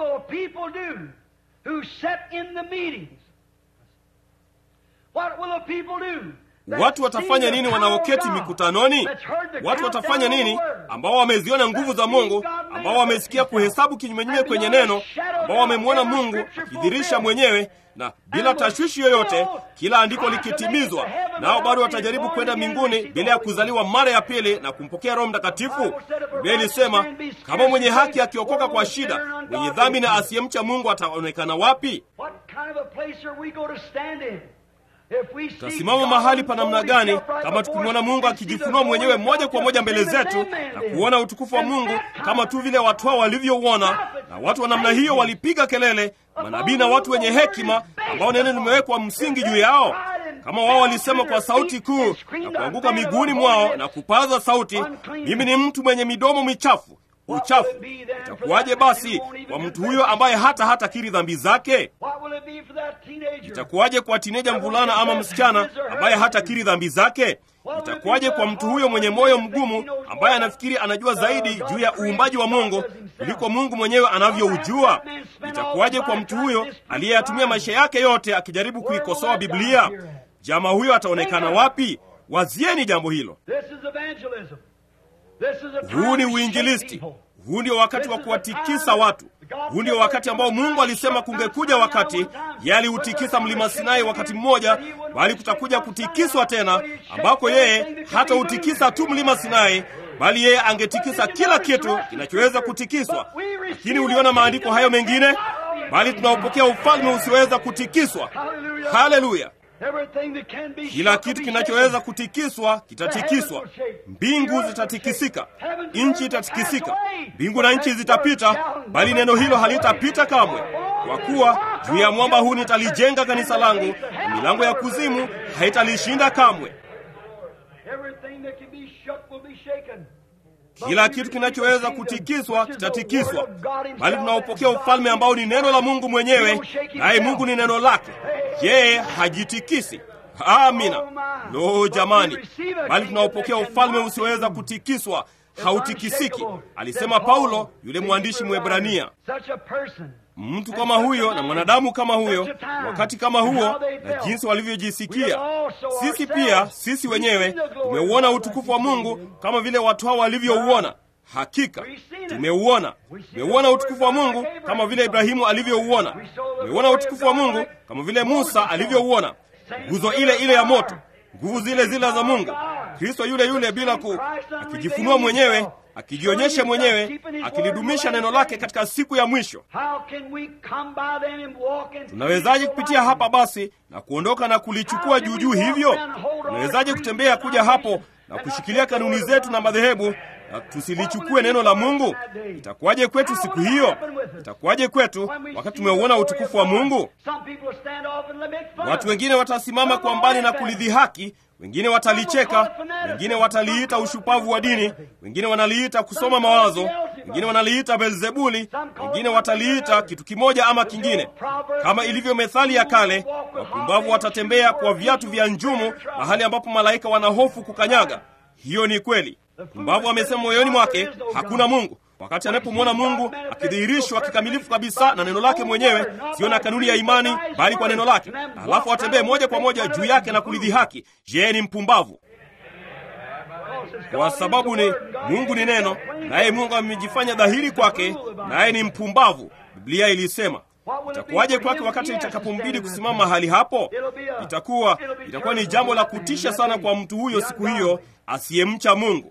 Watu watafanya nini wanaoketi mikutanoni? Watu watafanya nini ambao wameziona nguvu za Mungu, ambao wamesikia kuhesabu kinyumenyume kwenye neno, ambao wamemwona Mungu akidhirisha mwenyewe na bila tashwishi yoyote, kila andiko likitimizwa, nao bado watajaribu kwenda mbinguni bila ya kuzaliwa mara ya pili na kumpokea Roho Mtakatifu. Biblia ilisema kama mwenye haki akiokoka kwa shida, mwenye dhambi na asiyemcha Mungu ataonekana wapi? Tutasimama mahali pa namna gani kama tukimwona Mungu akijifunua mwenyewe moja kwa moja mbele zetu na kuona utukufu wa Mungu kama tu vile watu hao walivyouona? Na watu wa namna hiyo walipiga kelele, manabii na watu wenye hekima ambao neno limewekwa msingi juu yao. Kama wao walisema kwa sauti kuu na kuanguka miguuni mwao na kupaza sauti, mimi ni mtu mwenye midomo michafu uchafu. Itakuwaje basi kwa mtu huyo ambaye hata hata kiri dhambi zake? Itakuwaje kwa tineja mvulana ama msichana ambaye hata kiri dhambi zake? Itakuwaje kwa mtu huyo mwenye moyo mgumu ambaye anafikiri anajua zaidi juu ya uumbaji wa Mungu kuliko Mungu mwenyewe anavyoujua? Itakuwaje kwa mtu huyo aliyeyatumia maisha yake yote akijaribu kuikosoa Biblia? Jamaa huyo ataonekana wapi? Wazieni jambo hilo. Huu ni uinjilisti. Huu ndio wakati wa kuwatikisa watu. Huu ndio wakati ambao Mungu alisema kungekuja wakati. Yeye aliutikisa mlima Sinai wakati mmoja, bali kutakuja kutikiswa tena, ambako yeye hata utikisa tu mlima Sinai, bali yeye angetikisa kila kitu kinachoweza kutikiswa. Lakini uliona maandiko hayo mengine, bali tunaopokea ufalme usioweza kutikiswa. Haleluya! Kila kitu kinachoweza kutikiswa kitatikiswa. Mbingu zitatikisika, nchi itatikisika. Mbingu na nchi zitapita, bali neno hilo halitapita kamwe. Kwa kuwa juu ya mwamba huu nitalijenga kanisa langu, na milango ya kuzimu haitalishinda kamwe. Kila kitu kinachoweza kutikiswa kitatikiswa, bali tunaopokea ufalme ambao ni neno la Mungu mwenyewe, naye Mungu ni neno lake. Yeye hajitikisi. Amina. Lo, jamani, bali tunaopokea ufalme usioweza kutikiswa, hautikisiki, alisema Paulo, yule mwandishi Mwebrania. Mtu kama huyo na mwanadamu kama huyo, wakati kama huo, na jinsi walivyojisikia. Sisi pia, sisi wenyewe tumeuona utukufu wa Mungu kama vile watu hao walivyouona. Hakika tumeuona, tumeuona utukufu wa Mungu kama vile Ibrahimu alivyouona. Tumeuona utukufu wa Mungu kama vile Musa alivyouona, nguzo ile ile ya moto, nguvu zile zile za Mungu, Kristo yule yule, bila ku akijifunua mwenyewe akijionyesha mwenyewe akilidumisha neno lake katika siku ya mwisho. Tunawezaje kupitia hapa basi na kuondoka na kulichukua juujuu hivyo? Tunawezaje kutembea kuja hapo na kushikilia kanuni zetu na madhehebu na tusilichukue neno la Mungu? Itakuwaje kwetu siku hiyo? Itakuwaje kwetu wakati tumeuona utukufu wa Mungu? Watu wengine watasimama kwa mbali na kulidhihaki wengine watalicheka, wengine wataliita ushupavu wa dini, wengine wanaliita kusoma mawazo, wengine wanaliita Belzebuli, wengine wataliita kitu kimoja ama kingine. Kama ilivyo methali ya kale, wapumbavu watatembea kwa viatu vya njumu mahali ambapo malaika wana hofu kukanyaga. Hiyo ni kweli. Pumbavu amesema moyoni mwake hakuna Mungu, wakati anapomwona Mungu akidhihirishwa kikamilifu kabisa na neno lake mwenyewe, sio na kanuni ya imani, bali kwa neno lake, halafu atembee moja kwa moja juu yake na kulidhihaki. Je, ni mpumbavu? Kwa sababu ni Mungu ni neno, naye Mungu amejifanya dhahiri kwake, naye ni mpumbavu. Biblia ilisema Itakuwaje kwake wakati itakapombidi kusimama mahali hapo? Itakuwa itakuwa ni jambo la kutisha sana kwa mtu huyo siku hiyo asiyemcha Mungu.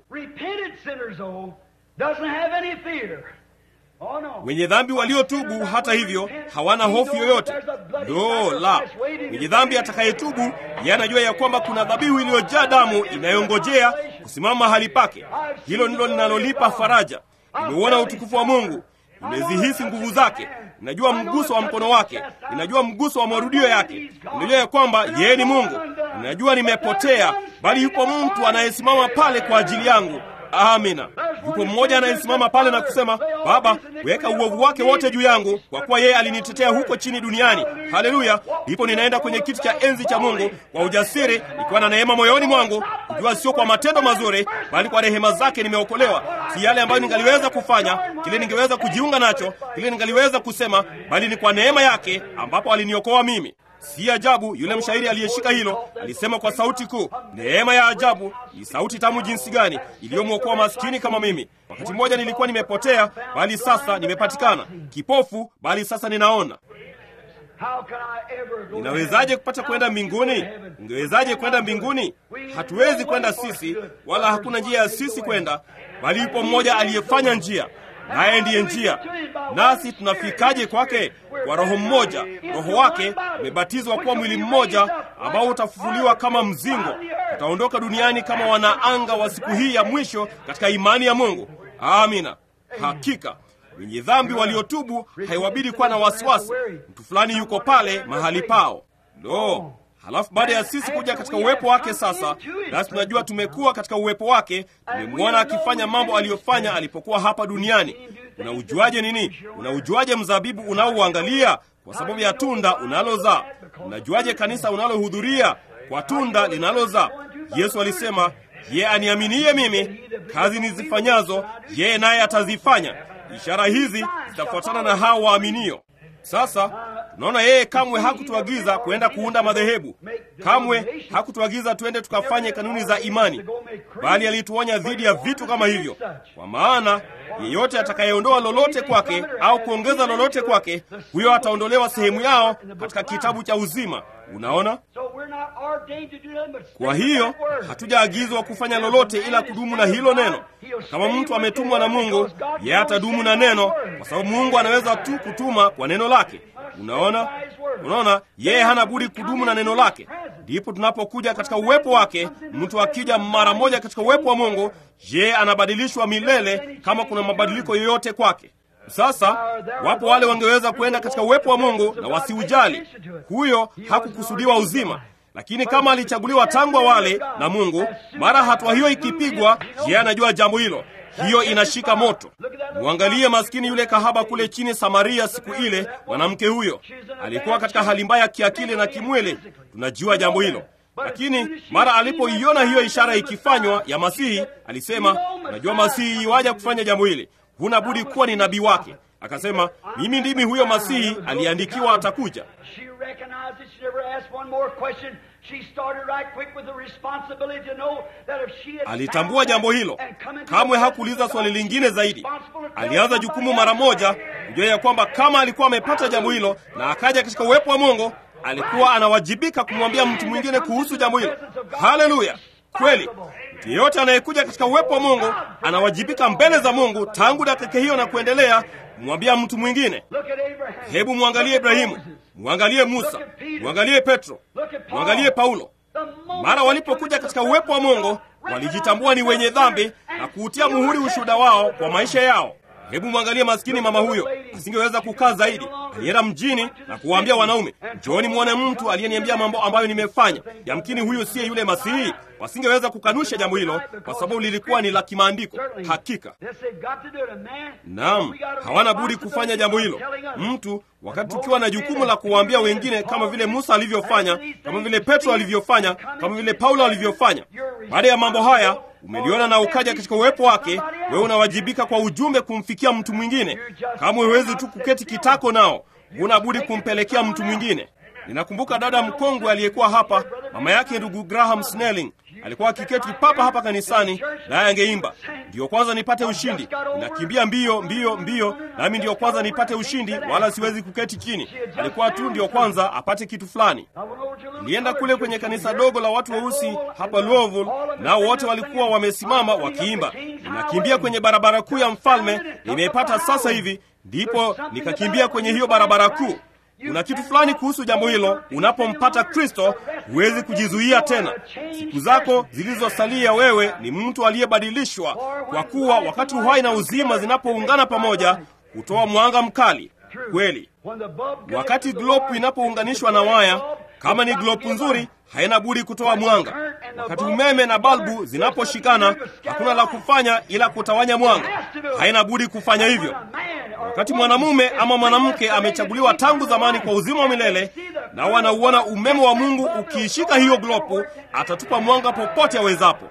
Wenye dhambi waliotubu, hata hivyo, hawana hofu yoyote. Ndo la mwenye dhambi atakayetubu, yeye anajua ya kwamba kuna dhabihu iliyojaa damu inayongojea kusimama mahali pake. Hilo ndilo linalolipa faraja. Nimeuona utukufu wa Mungu, nimezihisi nguvu zake, ninajua mguso wa mkono wake, ninajua mguso wa marudio yake, ninajua ya kwamba yeye ni Mungu. Ninajua nimepotea, bali yupo mtu anayesimama pale kwa ajili yangu. Amina. Yupo mmoja anayesimama pale na kusema, Baba, weka uovu wake wote juu yangu, kwa kuwa yeye alinitetea huko chini duniani. Haleluya! Ndipo ninaenda kwenye kiti cha enzi cha Mungu kwa ujasiri, nikiwa na neema moyoni mwangu, kujua sio kwa matendo mazuri, bali kwa rehema zake nimeokolewa. Si yale ambayo ningaliweza kufanya, kile ningeweza kujiunga nacho, kile ningaliweza kusema, bali ni kwa neema yake ambapo aliniokoa mimi. Si ajabu yule mshairi aliyeshika hilo alisema kwa sauti kuu, neema ya ajabu ni sauti tamu jinsi gani iliyomwokoa maskini kama mimi. Wakati mmoja nilikuwa nimepotea, bali sasa nimepatikana; kipofu, bali sasa ninaona. Ninawezaje kupata kwenda mbinguni? Ungewezaje kwenda mbinguni? Hatuwezi kwenda sisi, wala hakuna njia ya sisi kwenda, bali yupo mmoja aliyefanya njia naye ndiye njia. Nasi tunafikaje kwake? Kwa Roho mmoja. Roho wake umebatizwa kuwa mwili mmoja ambao utafufuliwa kama mzingo. Utaondoka duniani kama wanaanga wa siku hii ya mwisho katika imani ya Mungu. Amina. Hakika wenye dhambi waliotubu haiwabidi kuwa na wasiwasi, mtu fulani yuko pale mahali pao. Lo, halafu baada ya sisi kuja katika uwepo wake sasa, nasi tunajua tumekuwa katika uwepo wake, tumemwona akifanya mambo aliyofanya alipokuwa hapa duniani. Unaujuaje nini? Unaujuaje mzabibu unaouangalia? Kwa sababu ya tunda unalozaa. Unajuaje kanisa unalohudhuria? Kwa tunda linalozaa. Yesu alisema, yeye aniaminiye mimi, kazi nizifanyazo yeye naye atazifanya. Ishara hizi zitafuatana na hao waaminio. Sasa tunaona yeye kamwe hakutuagiza kwenda kuunda madhehebu, kamwe hakutuagiza twende tukafanye kanuni za imani, bali alituonya dhidi ya vitu kama hivyo, kwa maana yeyote atakayeondoa lolote kwake au kuongeza lolote kwake, huyo ataondolewa sehemu yao katika kitabu cha uzima. Unaona, kwa hiyo hatujaagizwa kufanya lolote ila kudumu na hilo neno. Kama mtu ametumwa na Mungu, yeye atadumu na neno, kwa sababu Mungu anaweza tu kutuma kwa neno lake. Unaona, unaona, yeye hana budi kudumu na neno lake. Ndipo tunapokuja katika uwepo wake. Mtu akija mara moja katika uwepo wa Mungu, yeye anabadilishwa milele, kama kuna mabadiliko yoyote kwake. Sasa wapo wale wangeweza kwenda katika uwepo wa Mungu na wasiujali. Huyo hakukusudiwa uzima, lakini kama alichaguliwa tangu awali na Mungu, mara hatua hiyo ikipigwa, yeye anajua jambo hilo. Hiyo inashika moto. Mwangalie maskini yule kahaba kule chini Samaria. Siku ile mwanamke huyo alikuwa katika hali mbaya kiakili na kimwili. Tunajua jambo hilo. lakini mara alipoiona hiyo ishara ikifanywa ya Masihi, alisema, unajua Masihi iwaja kufanya jambo hili, huna budi kuwa ni nabii wake. Akasema, mimi ndimi huyo Masihi aliyeandikiwa atakuja. Alitambua jambo hilo, kamwe hakuuliza swali lingine zaidi. Alianza jukumu mara moja, kujua ya kwamba kama alikuwa amepata jambo hilo na akaja katika uwepo wa Mungu, alikuwa anawajibika kumwambia mtu mwingine kuhusu jambo hilo. Haleluya! Kweli, mtu yeyote anayekuja katika uwepo wa Mungu anawajibika mbele za Mungu tangu dakika hiyo na kuendelea kumwambia mtu mwingine. Hebu mwangalie Ibrahimu, mwangalie Musa, mwangalie Petro, mwangalie Paulo. Mara walipokuja katika uwepo wa Mungu walijitambua ni wenye dhambi na kuutia muhuri ushuhuda wao kwa maisha yao. Hebu mwangalie maskini mama huyo, asingeweza kukaa zaidi. Alienda mjini na kuwaambia wanaume, njooni mwone mtu aliyeniambia mambo ambayo nimefanya. Yamkini huyu siye yule Masihi. Wasingeweza kukanusha jambo hilo kwa sababu lilikuwa ni la kimaandiko. Hakika naam, hawana budi kufanya jambo hilo. Mtu wakati tukiwa na jukumu la kuwaambia wengine, kama vile Musa alivyofanya, kama vile Petro alivyofanya, kama vile Paulo alivyofanya. Baada ya mambo haya umeliona na ukaja katika uwepo wake, wewe unawajibika kwa ujumbe kumfikia mtu mwingine. Kama huwezi tu kuketi kitako nao, huna budi kumpelekea mtu mwingine. Ninakumbuka dada mkongwe aliyekuwa hapa, mama yake ndugu Graham Snelling alikuwa akiketi papa hapa kanisani, naye angeimba, ndiyo kwanza nipate ushindi, ninakimbia mbio mbio mbio, nami ndiyo kwanza nipate ushindi, wala siwezi kuketi chini. Alikuwa tu ndiyo kwanza apate kitu fulani. Nilienda kule kwenye kanisa dogo la watu weusi hapa Louisville, nao wote walikuwa wamesimama wakiimba, ninakimbia kwenye barabara kuu ya mfalme, nimeipata sasa hivi. Ndipo nikakimbia kwenye hiyo barabara kuu. Kuna kitu fulani kuhusu jambo hilo. Unapompata Kristo huwezi kujizuia tena. Siku zako zilizosalia, wewe ni mtu aliyebadilishwa, kwa kuwa wakati uhai na uzima zinapoungana pamoja hutoa mwanga mkali kweli. Wakati glopu inapounganishwa na waya, kama ni glopu nzuri, haina budi kutoa mwanga. Wakati umeme na balbu zinaposhikana, hakuna la kufanya ila kutawanya mwanga, haina budi kufanya hivyo. Wakati mwanamume ama mwanamke amechaguliwa tangu zamani kwa uzima wa milele, na wanauona umeme wa Mungu ukiishika hiyo glopu, atatupa mwanga popote awezapo.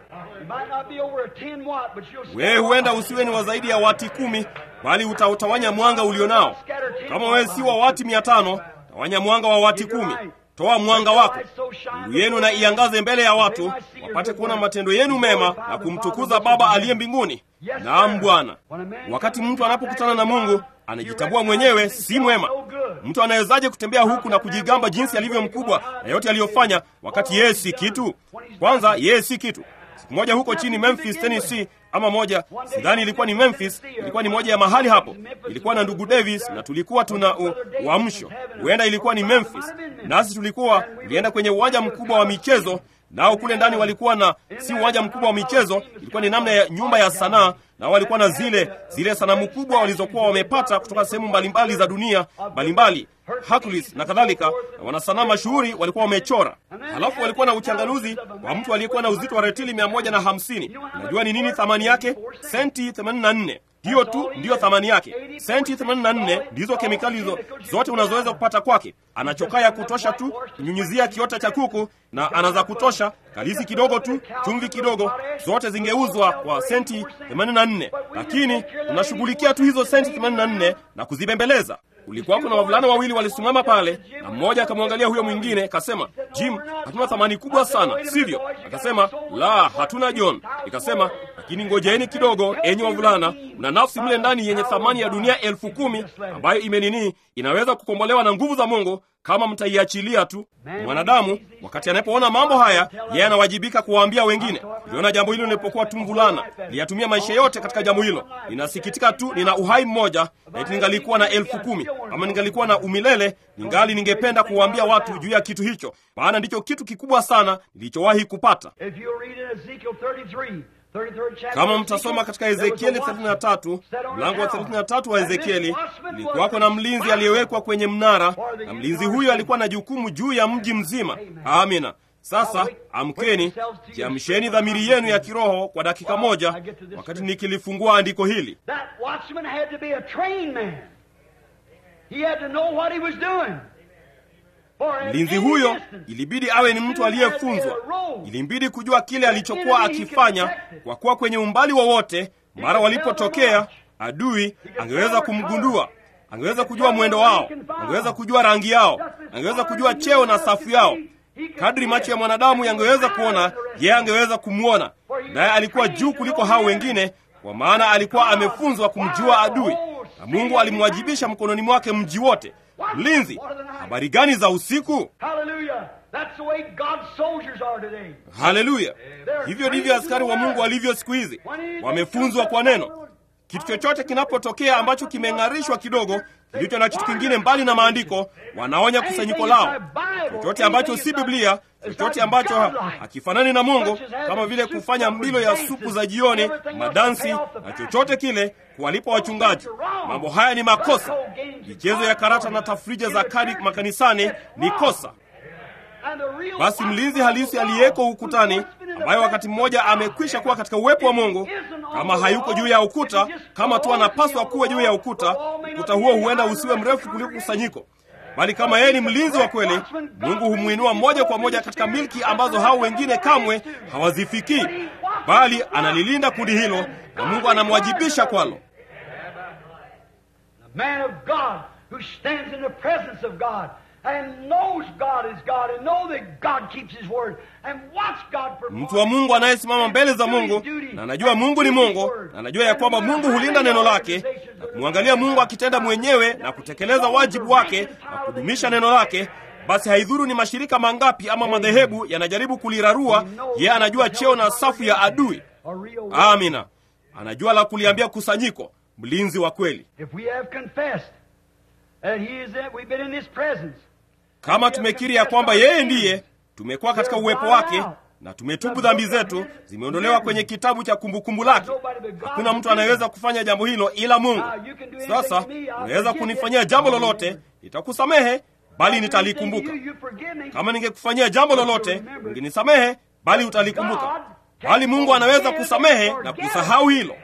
Wewe huenda usiwe ni wa zaidi ya wati kumi, bali utautawanya mwanga ulionao. Kama wewe si wa wati mia tano, tawanya mwanga wa wati kumi. Toa mwanga wako, nuru yenu na iangaze mbele ya watu, wapate kuona matendo yenu mema na kumtukuza Baba aliye mbinguni. Naam Bwana. Wakati mtu anapokutana na Mungu anajitambua mwenyewe si mwema. Mtu anawezaje kutembea huku na kujigamba jinsi alivyo mkubwa na yote aliyofanya, wakati yeye si kitu? Kwanza yeye si kitu. Siku moja huko chini Memphis, Tennessee, ama moja, sidhani ilikuwa ni Memphis, ilikuwa ni moja ya mahali hapo. Ilikuwa na ndugu Davis na tulikuwa tuna uamsho, huenda ilikuwa ni Memphis, nasi tulikuwa tulienda kwenye uwanja mkubwa wa michezo nao kule ndani walikuwa na si uwanja mkubwa wa michezo, ilikuwa ni namna ya nyumba ya sanaa, nao walikuwa na zile zile sanamu kubwa walizokuwa wamepata kutoka sehemu mbalimbali za dunia mbalimbali, Hercules na kadhalika, na wanasanaa mashuhuri walikuwa wamechora. Halafu walikuwa na uchanganuzi wa mtu aliyekuwa na uzito wa retili mia moja na hamsini. Unajua ni nini thamani yake? Senti 84. Hiyo tu ndiyo thamani yake. Senti 84 ndizo kemikali hizo zote unazoweza kupata kwake. Ana chokaa ya kutosha tu kunyunyizia kiota cha kuku, na ana za kutosha kalisi kidogo tu, chumvi kidogo, zote zingeuzwa kwa senti 84, lakini unashughulikia tu hizo senti 84 na kuzibembeleza. Kulikuwa kuna wavulana wawili walisimama pale, na mmoja akamwangalia huyo mwingine, akasema, Jim, hatuna thamani kubwa sana, sivyo? Akasema, la, hatuna John. Ikasema, lakini ngojeni kidogo, enyi wavulana, mna nafsi mle ndani yenye thamani ya dunia elfu kumi ambayo imenini, inaweza kukombolewa na nguvu za Mungu kama mtaiachilia tu. Mwanadamu wakati anapoona mambo haya, yeye anawajibika kuwaambia wengine. Niliona jambo hilo nilipokuwa tu mvulana, niliyatumia maisha yote katika jambo hilo. Ninasikitika tu nina uhai mmoja, laiti ningalikuwa na elfu kumi ama ningalikuwa na umilele, ningali ningependa kuwaambia watu juu ya kitu hicho, maana ndicho kitu kikubwa sana nilichowahi kupata. Kama mtasoma katika Ezekieli 33 mlango wa 33 wa Ezekieli, ilikuwako na mlinzi aliyewekwa kwenye mnara, na mlinzi huyo alikuwa na jukumu juu ya mji mzima. Amina. Sasa amkeni, jiamsheni dhamiri yenu ya kiroho kwa dakika moja, wakati nikilifungua andiko hili. Mlinzi huyo ilibidi awe ni mtu aliyefunzwa, ilimbidi kujua kile alichokuwa akifanya, kwa kuwa kwenye umbali wowote, mara walipotokea adui, angeweza kumgundua, angeweza kujua mwendo wao, angeweza kujua rangi yao, angeweza kujua cheo na safu yao. Kadri macho ya mwanadamu yangeweza kuona, yeye angeweza kumwona, naye alikuwa juu kuliko hao wengine, kwa maana alikuwa amefunzwa kumjua adui, na Mungu alimwajibisha mkononi mwake mji wote. Mlinzi, habari gani za usiku? Haleluya! Hivyo ndivyo askari wa Mungu walivyo siku hizi, wamefunzwa kwa neno. Kitu chochote kinapotokea ambacho kimeng'arishwa kidogo, kilicho na kitu kingine mbali na maandiko, wanaonya kusanyiko lao. Chochote ambacho si Biblia, chochote ambacho hakifanani na Mungu, kama vile kufanya mbilo ya supu za jioni, madansi na chochote kile, kuwalipa wachungaji. Mambo haya ni makosa. Michezo ya karata na tafrija za kadi makanisani ni kosa. Basi mlinzi halisi aliyeko ukutani, ambaye wakati mmoja amekwisha kuwa katika uwepo wa Mungu, kama hayuko juu ya ukuta, kama tu anapaswa kuwa juu ya ukuta, ukuta huo huenda usiwe mrefu kuliko kusanyiko, bali kama yeye ni mlinzi wa kweli, Mungu humwinua moja kwa moja katika milki ambazo hao wengine kamwe hawazifikii, bali analilinda kundi hilo na Mungu anamwajibisha kwalo. Mtu wa Mungu anayesimama mbele za Mungu na anajua Mungu ni Mungu na anajua ya kwamba Mungu hulinda neno lake na kumwangalia Mungu akitenda mwenyewe na kutekeleza wajibu wake na kudumisha neno lake, basi haidhuru ni mashirika mangapi ama madhehebu yanajaribu kulirarua, yeye anajua cheo na safu ya adui. Amina, anajua la kuliambia kusanyiko. Mlinzi wa kweli kama tumekiri ya kwamba yeye ndiye, tumekuwa katika uwepo wake na tumetubu dhambi zetu, zimeondolewa kwenye kitabu cha kumbukumbu lake. Hakuna mtu anayeweza kufanya jambo hilo ila Mungu. Sasa unaweza kunifanyia jambo lolote, nitakusamehe, bali nitalikumbuka. Kama ningekufanyia jambo lolote, ungenisamehe, bali utalikumbuka. Bali Mungu anaweza kusamehe na kusahau hilo.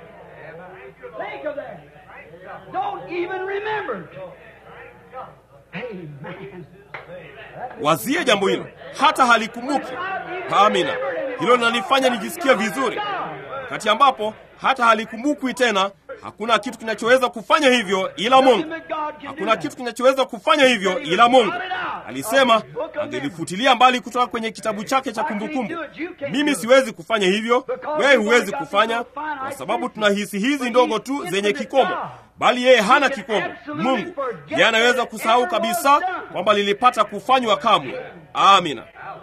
Wazie jambo hilo, hata halikumbuki. Amina, hilo linanifanya nijisikie vizuri, wakati ambapo hata halikumbukwi tena. Hakuna kitu kinachoweza kufanya hivyo ila Mungu. Hakuna kitu kinachoweza kufanya hivyo ila Mungu. Alisema angelifutilia mbali kutoka kwenye kitabu chake cha kumbukumbu. Mimi siwezi kufanya hivyo, wewe huwezi kufanya, kwa sababu tuna hisi hizi ndogo tu zenye kikomo, bali yeye hana kikomo. Mungu yeye anaweza kusahau kabisa kwamba lilipata kufanywa kamwe. Amina.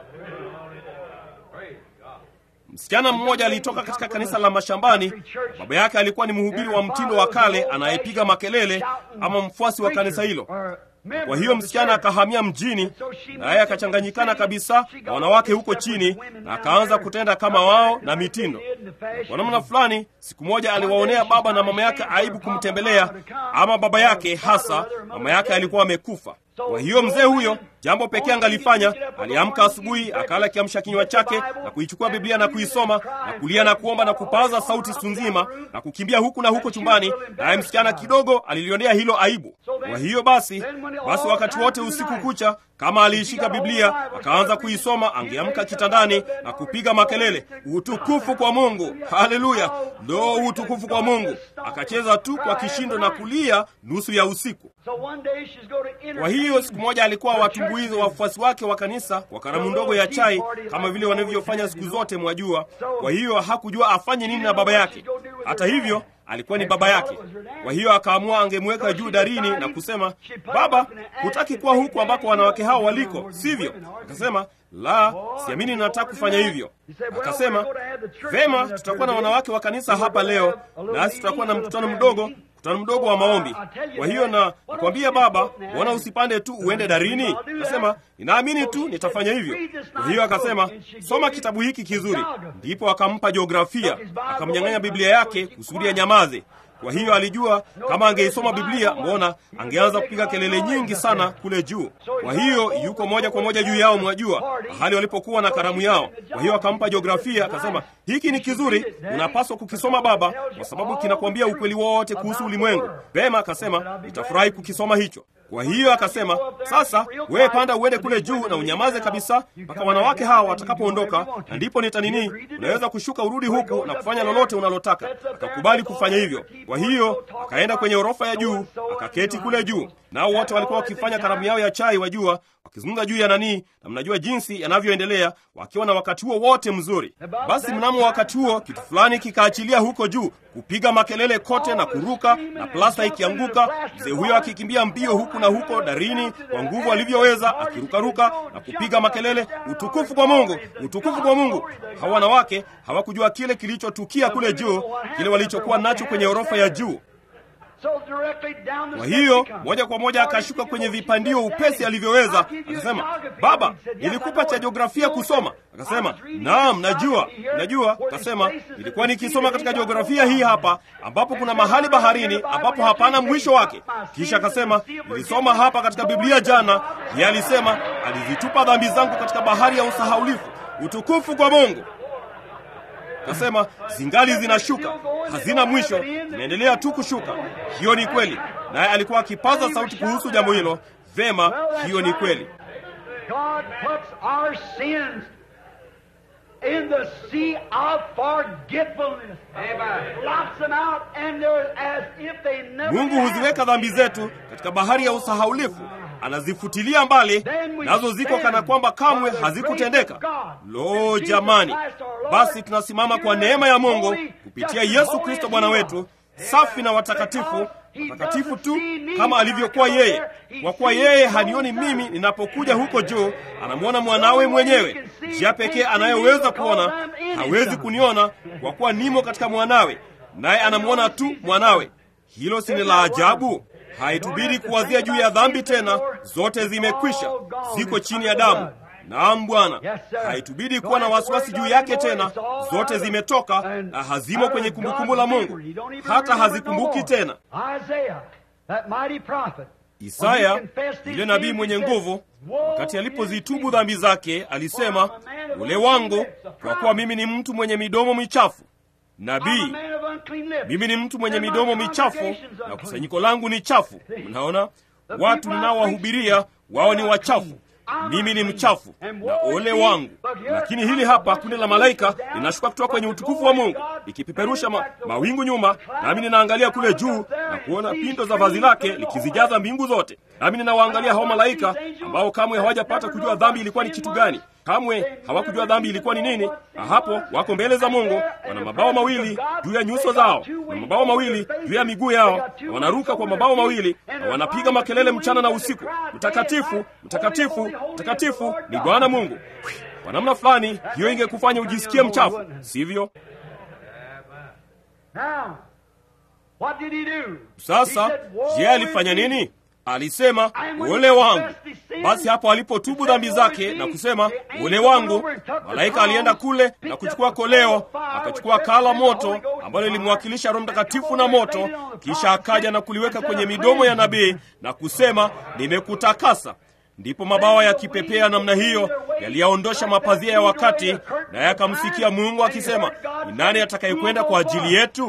Msichana mmoja alitoka katika kanisa la mashambani. Baba yake alikuwa ni mhubiri wa mtindo wa kale anayepiga makelele, ama mfuasi wa kanisa hilo. Kwa hiyo msichana akahamia mjini, naye akachanganyikana kabisa na wanawake huko chini, na akaanza kutenda kama wao na mitindo. Kwa namna fulani, siku moja aliwaonea baba na mama yake aibu kumtembelea, ama baba yake hasa, mama yake alikuwa amekufa. Kwa hiyo mzee huyo, jambo pekee angalifanya, aliamka asubuhi, akala kiamsha kinywa chake na kuichukua Biblia na kuisoma na kulia na kuomba na kupaza sauti siku nzima na kukimbia huku na huko chumbani, naye msichana kidogo alilionea hilo aibu. Kwa hiyo basi, basi wakati wote usiku kucha, kama aliishika Biblia akaanza kuisoma, angeamka kitandani na kupiga makelele, utukufu kwa Mungu, haleluya, ndo utukufu kwa Mungu. Akacheza tu kwa kishindo na kulia nusu ya usiku. Kwa hiyo siku moja alikuwa watumbuizi wa wafuasi wake wa kanisa kwa karamu ndogo ya chai, kama vile wanavyofanya siku zote, mwajua. Kwa hiyo hakujua afanye nini na baba yake. Hata hivyo alikuwa ni baba yake. Kwa hiyo akaamua angemweka juu darini na kusema, baba, hutaki kuwa huku ambako wanawake hao waliko, sivyo? Akasema, la, siamini, nataka kufanya hivyo. Akasema, vema, tutakuwa na wanawake wa kanisa hapa leo, nasi tutakuwa na mkutano mdogo mkutano mdogo wa maombi. Kwa hiyo na nakwambia baba, mbona usipande tu uende darini? Akasema, ninaamini tu nitafanya hivyo. Kwa hiyo akasema, soma kitabu hiki kizuri. Ndipo akampa jiografia, akamnyang'anya Biblia yake kusudi anyamaze. Kwa hiyo alijua kama angeisoma Biblia, mbona angeanza kupiga kelele nyingi sana kule juu. Kwa hiyo yuko moja kwa moja juu yao, mwajua, mahali walipokuwa na karamu yao. Kwa hiyo akampa jiografia, akasema, hiki ni kizuri, unapaswa kukisoma baba, kwa sababu kinakwambia ukweli wote kuhusu ulimwengu. Pema, akasema, nitafurahi kukisoma hicho. Kwa hiyo akasema, sasa wewe panda uende kule juu na unyamaze kabisa mpaka wanawake hawa watakapoondoka, na ndipo nitanini, unaweza kushuka urudi huku na kufanya lolote unalotaka. Akakubali kufanya hivyo. Kwa hiyo akaenda kwenye orofa ya juu, akaketi kule juu, nao wote walikuwa wakifanya karamu yao ya chai, wajua, wakizungumza juu ya nanii, na mnajua jinsi yanavyoendelea, wakiwa na wakati huo wote mzuri. Basi mnamo wakati huo kitu fulani kikaachilia huko juu, kupiga makelele kote na kuruka, na plasta ikianguka, mzee huyo akikimbia mbio huku na huko darini kwa nguvu alivyoweza, akirukaruka na kupiga makelele, utukufu kwa Mungu, utukufu kwa Mungu. Hawa wanawake hawakujua kile kilichotukia kule juu, kile walichokuwa nacho kwenye orofa ya juu. Kwa hiyo moja kwa moja akashuka kwenye vipandio upesi alivyoweza, akasema, baba, nilikupa cha jiografia kusoma. Akasema, naam, najua, najua. Akasema, nilikuwa nikisoma katika jiografia hii hapa, ambapo kuna mahali baharini ambapo hapana mwisho wake. Kisha akasema, nilisoma hapa katika Biblia jana, yeye alisema alizitupa dhambi zangu katika bahari ya usahaulifu. Utukufu kwa Mungu. Kasema zingali zinashuka, hazina mwisho, zinaendelea tu kushuka. Hiyo ni kweli, naye alikuwa akipaza sauti kuhusu jambo hilo. Vema, hiyo ni kweli. Mungu huziweka dhambi zetu katika bahari ya usahaulifu, anazifutilia mbali, nazo ziko kana kwamba kamwe hazikutendeka. Lo, jamani! Basi tunasimama kwa neema ya Mungu kupitia Yesu Kristo Bwana wetu, safi na watakatifu, watakatifu tu kama alivyokuwa yeye. Kwa kuwa yeye hanioni mimi ninapokuja huko juu, anamwona mwanawe mwenyewe. Njia pekee anayeweza kuona, hawezi kuniona kwa kuwa nimo katika mwanawe, naye anamwona tu mwanawe. Hilo si ni la ajabu? Haitubidi kuwazia juu ya dhambi tena, zote zimekwisha, ziko chini ya damu. Naam Bwana, haitubidi kuwa na wasiwasi juu yake tena, zote zimetoka na hazimo kwenye kumbukumbu la Mungu, hata hazikumbuki tena. Isaya yule nabii mwenye nguvu, wakati alipozitubu dhambi zake, alisema, ule wangu, kwa kuwa mimi ni mtu mwenye midomo michafu. Nabii, mimi ni mtu mwenye midomo michafu na kusanyiko langu ni chafu. Mnaona, watu ninaowahubiria wao ni wachafu mimi ni mchafu na ole wangu. Lakini hili hapa kundi la malaika linashuka kutoka kwenye utukufu wa Mungu likipeperusha ma, mawingu nyuma, nami ninaangalia kule juu na kuona pindo za vazi lake likizijaza mbingu zote. Nami ninawaangalia hao malaika ambao kamwe hawajapata kujua dhambi ilikuwa ni kitu gani, kamwe hawakujua dhambi ilikuwa ni nini. Na hapo wako mbele za Mungu, wana mabawa mawili juu ya nyuso zao na mabawa mawili juu ya miguu yao, na wanaruka kwa mabawa mawili na wanapiga makelele mchana na usiku, mtakatifu, mtakatifu, mtakatifu ni Bwana Mungu. Kwa namna fulani hiyo ingekufanya ujisikie mchafu, sivyo? Sasa je, alifanya nini? Alisema ole wangu. Basi hapo alipotubu dhambi zake na kusema ole wangu, malaika alienda kule na kuchukua koleo, akachukua kala moto ambalo lilimwakilisha Roho Mtakatifu na moto, kisha akaja na kuliweka kwenye midomo ya nabii na kusema, nimekutakasa. Ndipo mabawa yakipepea namna hiyo yaliyaondosha mapazia ya wakati, naye akamsikia Mungu akisema, ni nani atakayekwenda kwa ajili yetu?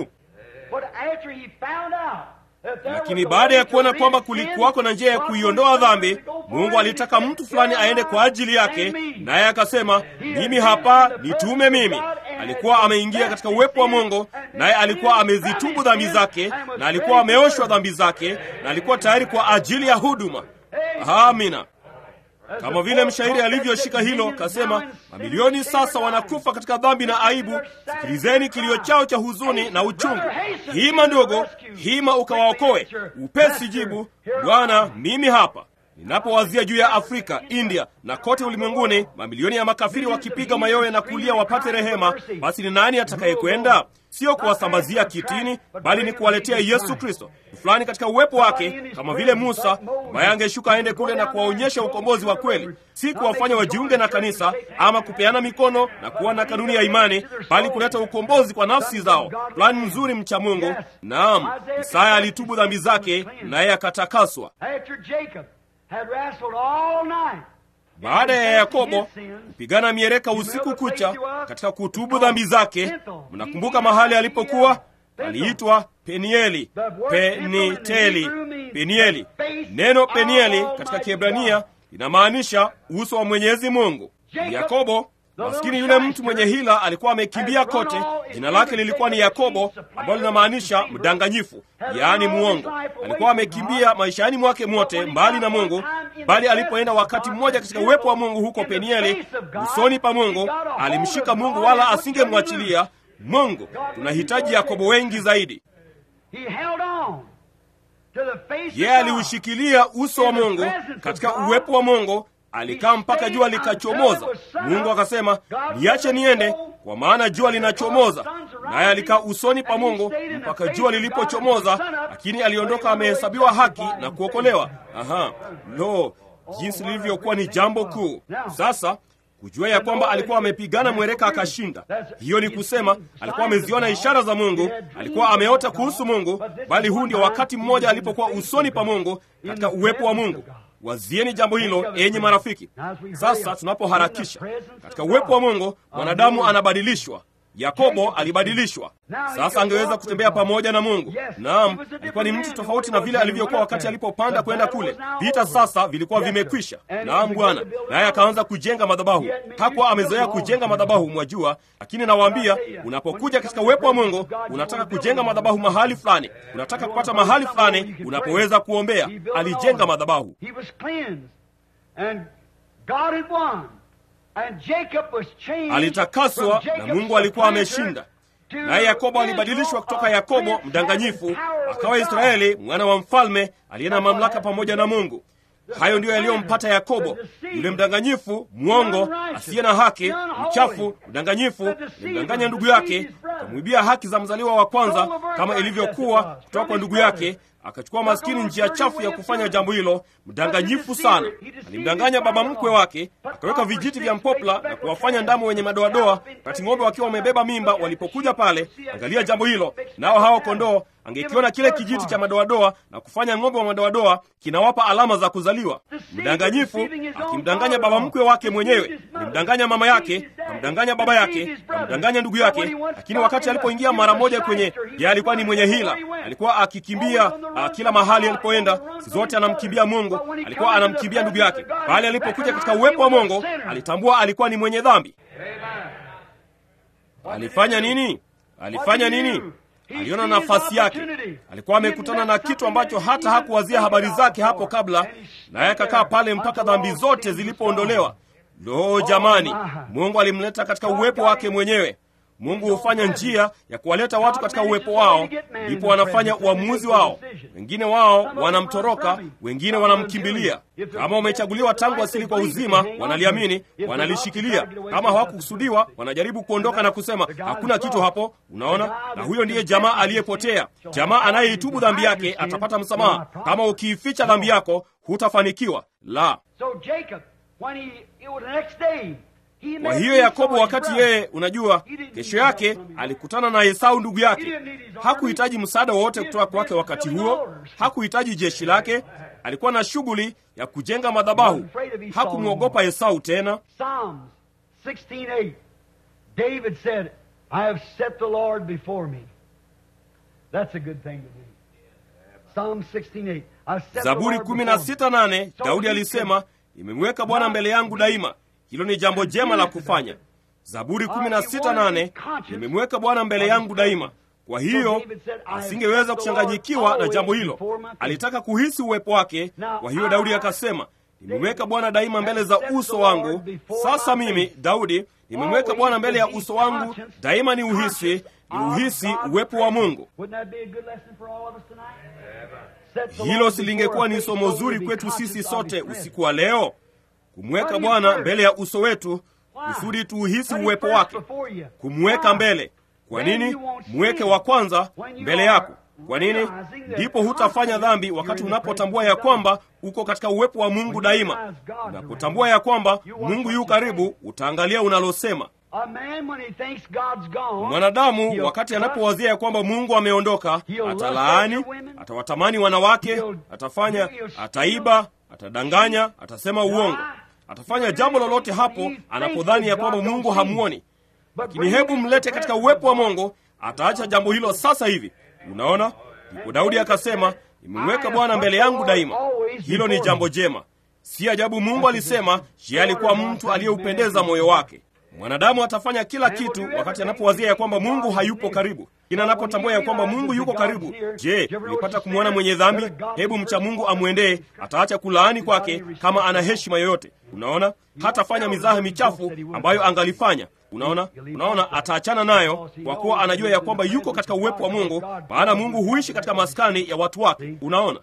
Lakini baada ya kuona kwamba kulikuwako na njia ya kuiondoa dhambi, Mungu alitaka mtu fulani aende kwa ajili yake, naye akasema, mimi hapa, nitume mimi. Alikuwa ameingia katika uwepo wa Mungu, naye alikuwa amezitubu dhambi zake, na alikuwa ameoshwa dhambi zake, na alikuwa tayari kwa ajili ya huduma. Amina. Kama vile mshairi alivyoshika hilo, kasema, mamilioni sasa wanakufa katika dhambi na aibu. Sikilizeni kilio chao cha huzuni na uchungu. Hima ndogo, hima ukawaokoe. Upesi jibu, Bwana, mimi hapa. Ninapowazia juu ya Afrika, India na kote ulimwenguni, mamilioni ya makafiri wakipiga mayowe na kulia wapate rehema, basi ni nani atakayekwenda? Sio kuwasambazia kitini, bali ni kuwaletea Yesu Kristo fulani katika uwepo wake, kama vile Musa ambaye angeshuka aende kule na kuwaonyesha ukombozi wa kweli, si kuwafanya wajiunge na kanisa ama kupeana mikono na kuwa na kanuni ya imani, bali kuleta ukombozi kwa nafsi zao. Fulani mzuri mcha Mungu. Naam, Isaya alitubu dhambi zake naye akatakaswa. Baada ya Yakobo kupigana miereka usiku kucha katika kutubu dhambi zake, mnakumbuka mahali alipokuwa? Aliitwa Penieli, Peniteli, Penieli. Neno Penieli katika Kiebrania linamaanisha uso wa Mwenyezi Mungu. Yakobo maskini yule mtu mwenye hila alikuwa amekimbia kote. Jina lake lilikuwa ni Yakobo, ambalo linamaanisha mdanganyifu, yaani muongo. Alikuwa amekimbia maishani mwake mwote mbali na Mungu, bali alipoenda wakati mmoja katika uwepo wa Mungu huko Penieli, usoni pa Mungu, alimshika Mungu wala asingemwachilia Mungu. Tunahitaji Yakobo wengi zaidi. Yeye aliushikilia uso wa Mungu katika uwepo wa Mungu alikaa mpaka jua likachomoza. Mungu akasema, niache niende, kwa maana jua linachomoza. Naye alikaa usoni pa Mungu mpaka jua lilipochomoza, lakini aliondoka amehesabiwa haki na kuokolewa. Aha, lo, jinsi lilivyokuwa ni jambo kuu! Sasa kujua ya kwamba alikuwa amepigana mwereka akashinda. Hiyo ni kusema alikuwa ameziona ishara za Mungu, alikuwa ameota kuhusu Mungu, bali huu ndio wakati mmoja alipokuwa usoni pa Mungu katika uwepo wa Mungu. Wazieni jambo hilo, enyi marafiki. Sasa tunapoharakisha katika uwepo wa Mungu, mwanadamu anabadilishwa. Yakobo alibadilishwa. Sasa angeweza kutembea pamoja na Mungu. Naam, alikuwa ni mtu tofauti na vile alivyokuwa wakati alipopanda kwenda kule. Vita sasa vilikuwa vimekwisha. Naam Bwana, naye akaanza kujenga madhabahu. Hakuwa amezoea kujenga madhabahu, mwajua, lakini nawaambia, unapokuja katika uwepo wa Mungu, unataka kujenga madhabahu mahali fulani, unataka kupata mahali fulani unapoweza kuombea. Alijenga madhabahu. Alitakaswa na Mungu alikuwa ameshinda. Naye Yakobo alibadilishwa kutoka Yakobo mdanganyifu akawa Israeli mwana wa mfalme aliye na mamlaka pamoja na Mungu. Hayo ndiyo yaliyompata Yakobo, yule mdanganyifu, mwongo, asiye na haki, mchafu, mdanganyifu, alimdanganya ndugu yake, akamwibia haki za mzaliwa wa kwanza kama ilivyokuwa kutoka kwa ndugu yake akachukua maskini njia chafu ya kufanya jambo hilo. Mdanganyifu sana, alimdanganya baba mkwe wake, akaweka vijiti vya mpopla na kuwafanya ndama wenye madoadoa, wakati ng'ombe wakiwa wamebeba mimba walipokuja pale. Angalia jambo hilo, nao hao kondoo angekiona kile kijiti cha madoadoa na kufanya ng'ombe wa madoadoa kinawapa alama za kuzaliwa. Mdanganyifu akimdanganya baba mkwe wake mwenyewe, alimdanganya mama yake, akamdanganya baba yake, akamdanganya ndugu yake. Lakini wakati alipoingia mara moja kwenye, yeye alikuwa ni mwenye hila, alikuwa akikimbia uh, kila mahali alipoenda, si zote anamkimbia Mungu, alikuwa anamkimbia ndugu yake. Pale alipokuja katika uwepo wa Mungu, alitambua alikuwa ni mwenye dhambi. Alifanya nini? Alifanya nini? Aliona nafasi yake. Alikuwa amekutana na kitu ambacho hata hakuwazia habari zake hapo kabla, naye akakaa pale mpaka dhambi zote zilipoondolewa. Lo, jamani! Mungu alimleta katika uwepo wake mwenyewe. Mungu hufanya njia ya kuwaleta watu katika uwepo wao, ndipo wanafanya uamuzi wao. Wengine wao wanamtoroka, wengine wanamkimbilia. Kama wamechaguliwa tangu asili kwa uzima, wanaliamini, wanalishikilia. Kama hawakukusudiwa, wanajaribu kuondoka na kusema hakuna kitu hapo. Unaona, na huyo ndiye jamaa aliyepotea. Jamaa anayeitubu dhambi yake atapata msamaha. Kama ukiificha dhambi yako, hutafanikiwa. La, kwa hiyo Yakobo, wakati yeye, unajua, kesho yake alikutana na Esau ndugu yake. Hakuhitaji msaada wowote kutoka kwake wakati huo, hakuhitaji jeshi lake. Alikuwa na shughuli ya kujenga madhabahu. Hakumwogopa Esau tena. Zaburi kumi na sita nane Daudi alisema, nimemweka Bwana mbele yangu daima. Hilo ni jambo jema la kufanya. Zaburi kumi na sita nane nimemweka Bwana mbele yangu daima. Kwa hiyo asingeweza kuchanganyikiwa na jambo hilo, alitaka kuhisi uwepo wake. Kwa hiyo Daudi akasema, nimemweka Bwana daima mbele za uso wangu. Sasa mimi Daudi nimemweka Bwana mbele ya uso wangu daima, ni uhisi ni uhisi uwepo wa Mungu. Hilo silingekuwa ni somo zuri kwetu sisi sote usiku wa leo kumweka Bwana mbele ya uso wetu kusudi tuuhisi uwepo wake, kumweka mbele. Kwa nini? Mweke wa kwanza mbele yako. Kwa nini? Ndipo hutafanya dhambi, wakati unapotambua ya kwamba uko katika uwepo wa Mungu daima. Unapotambua ya kwamba Mungu yu karibu, utaangalia unalosema. Mwanadamu wakati anapowazia ya kwamba Mungu ameondoka, atalaani, atawatamani wanawake, atafanya, ataiba, atadanganya, atasema uongo, atafanya jambo lolote hapo anapodhani ya kwamba Mungu hamuoni. Lakini hebu mlete katika uwepo wa Mungu, ataacha jambo hilo sasa hivi. Unaona, ndipo Daudi akasema, nimemweka Bwana mbele yangu daima. Hilo ni jambo jema. Si ajabu Mungu alisema je, alikuwa mtu aliyeupendeza moyo wake. Mwanadamu atafanya kila kitu wakati anapowazia ya kwamba Mungu hayupo karibu, ina anapotambua ya kwamba Mungu yuko karibu. Je, ulipata kumwona mwenye dhambi? Hebu mcha Mungu amwendee, ataacha kulaani kwake kama ana heshima yoyote. Unaona, hatafanya mizaha michafu ambayo angalifanya. Unaona, unaona, ataachana nayo kwa kuwa anajua ya kwamba yuko katika uwepo wa Mungu, maana Mungu huishi katika maskani ya watu wake. Unaona,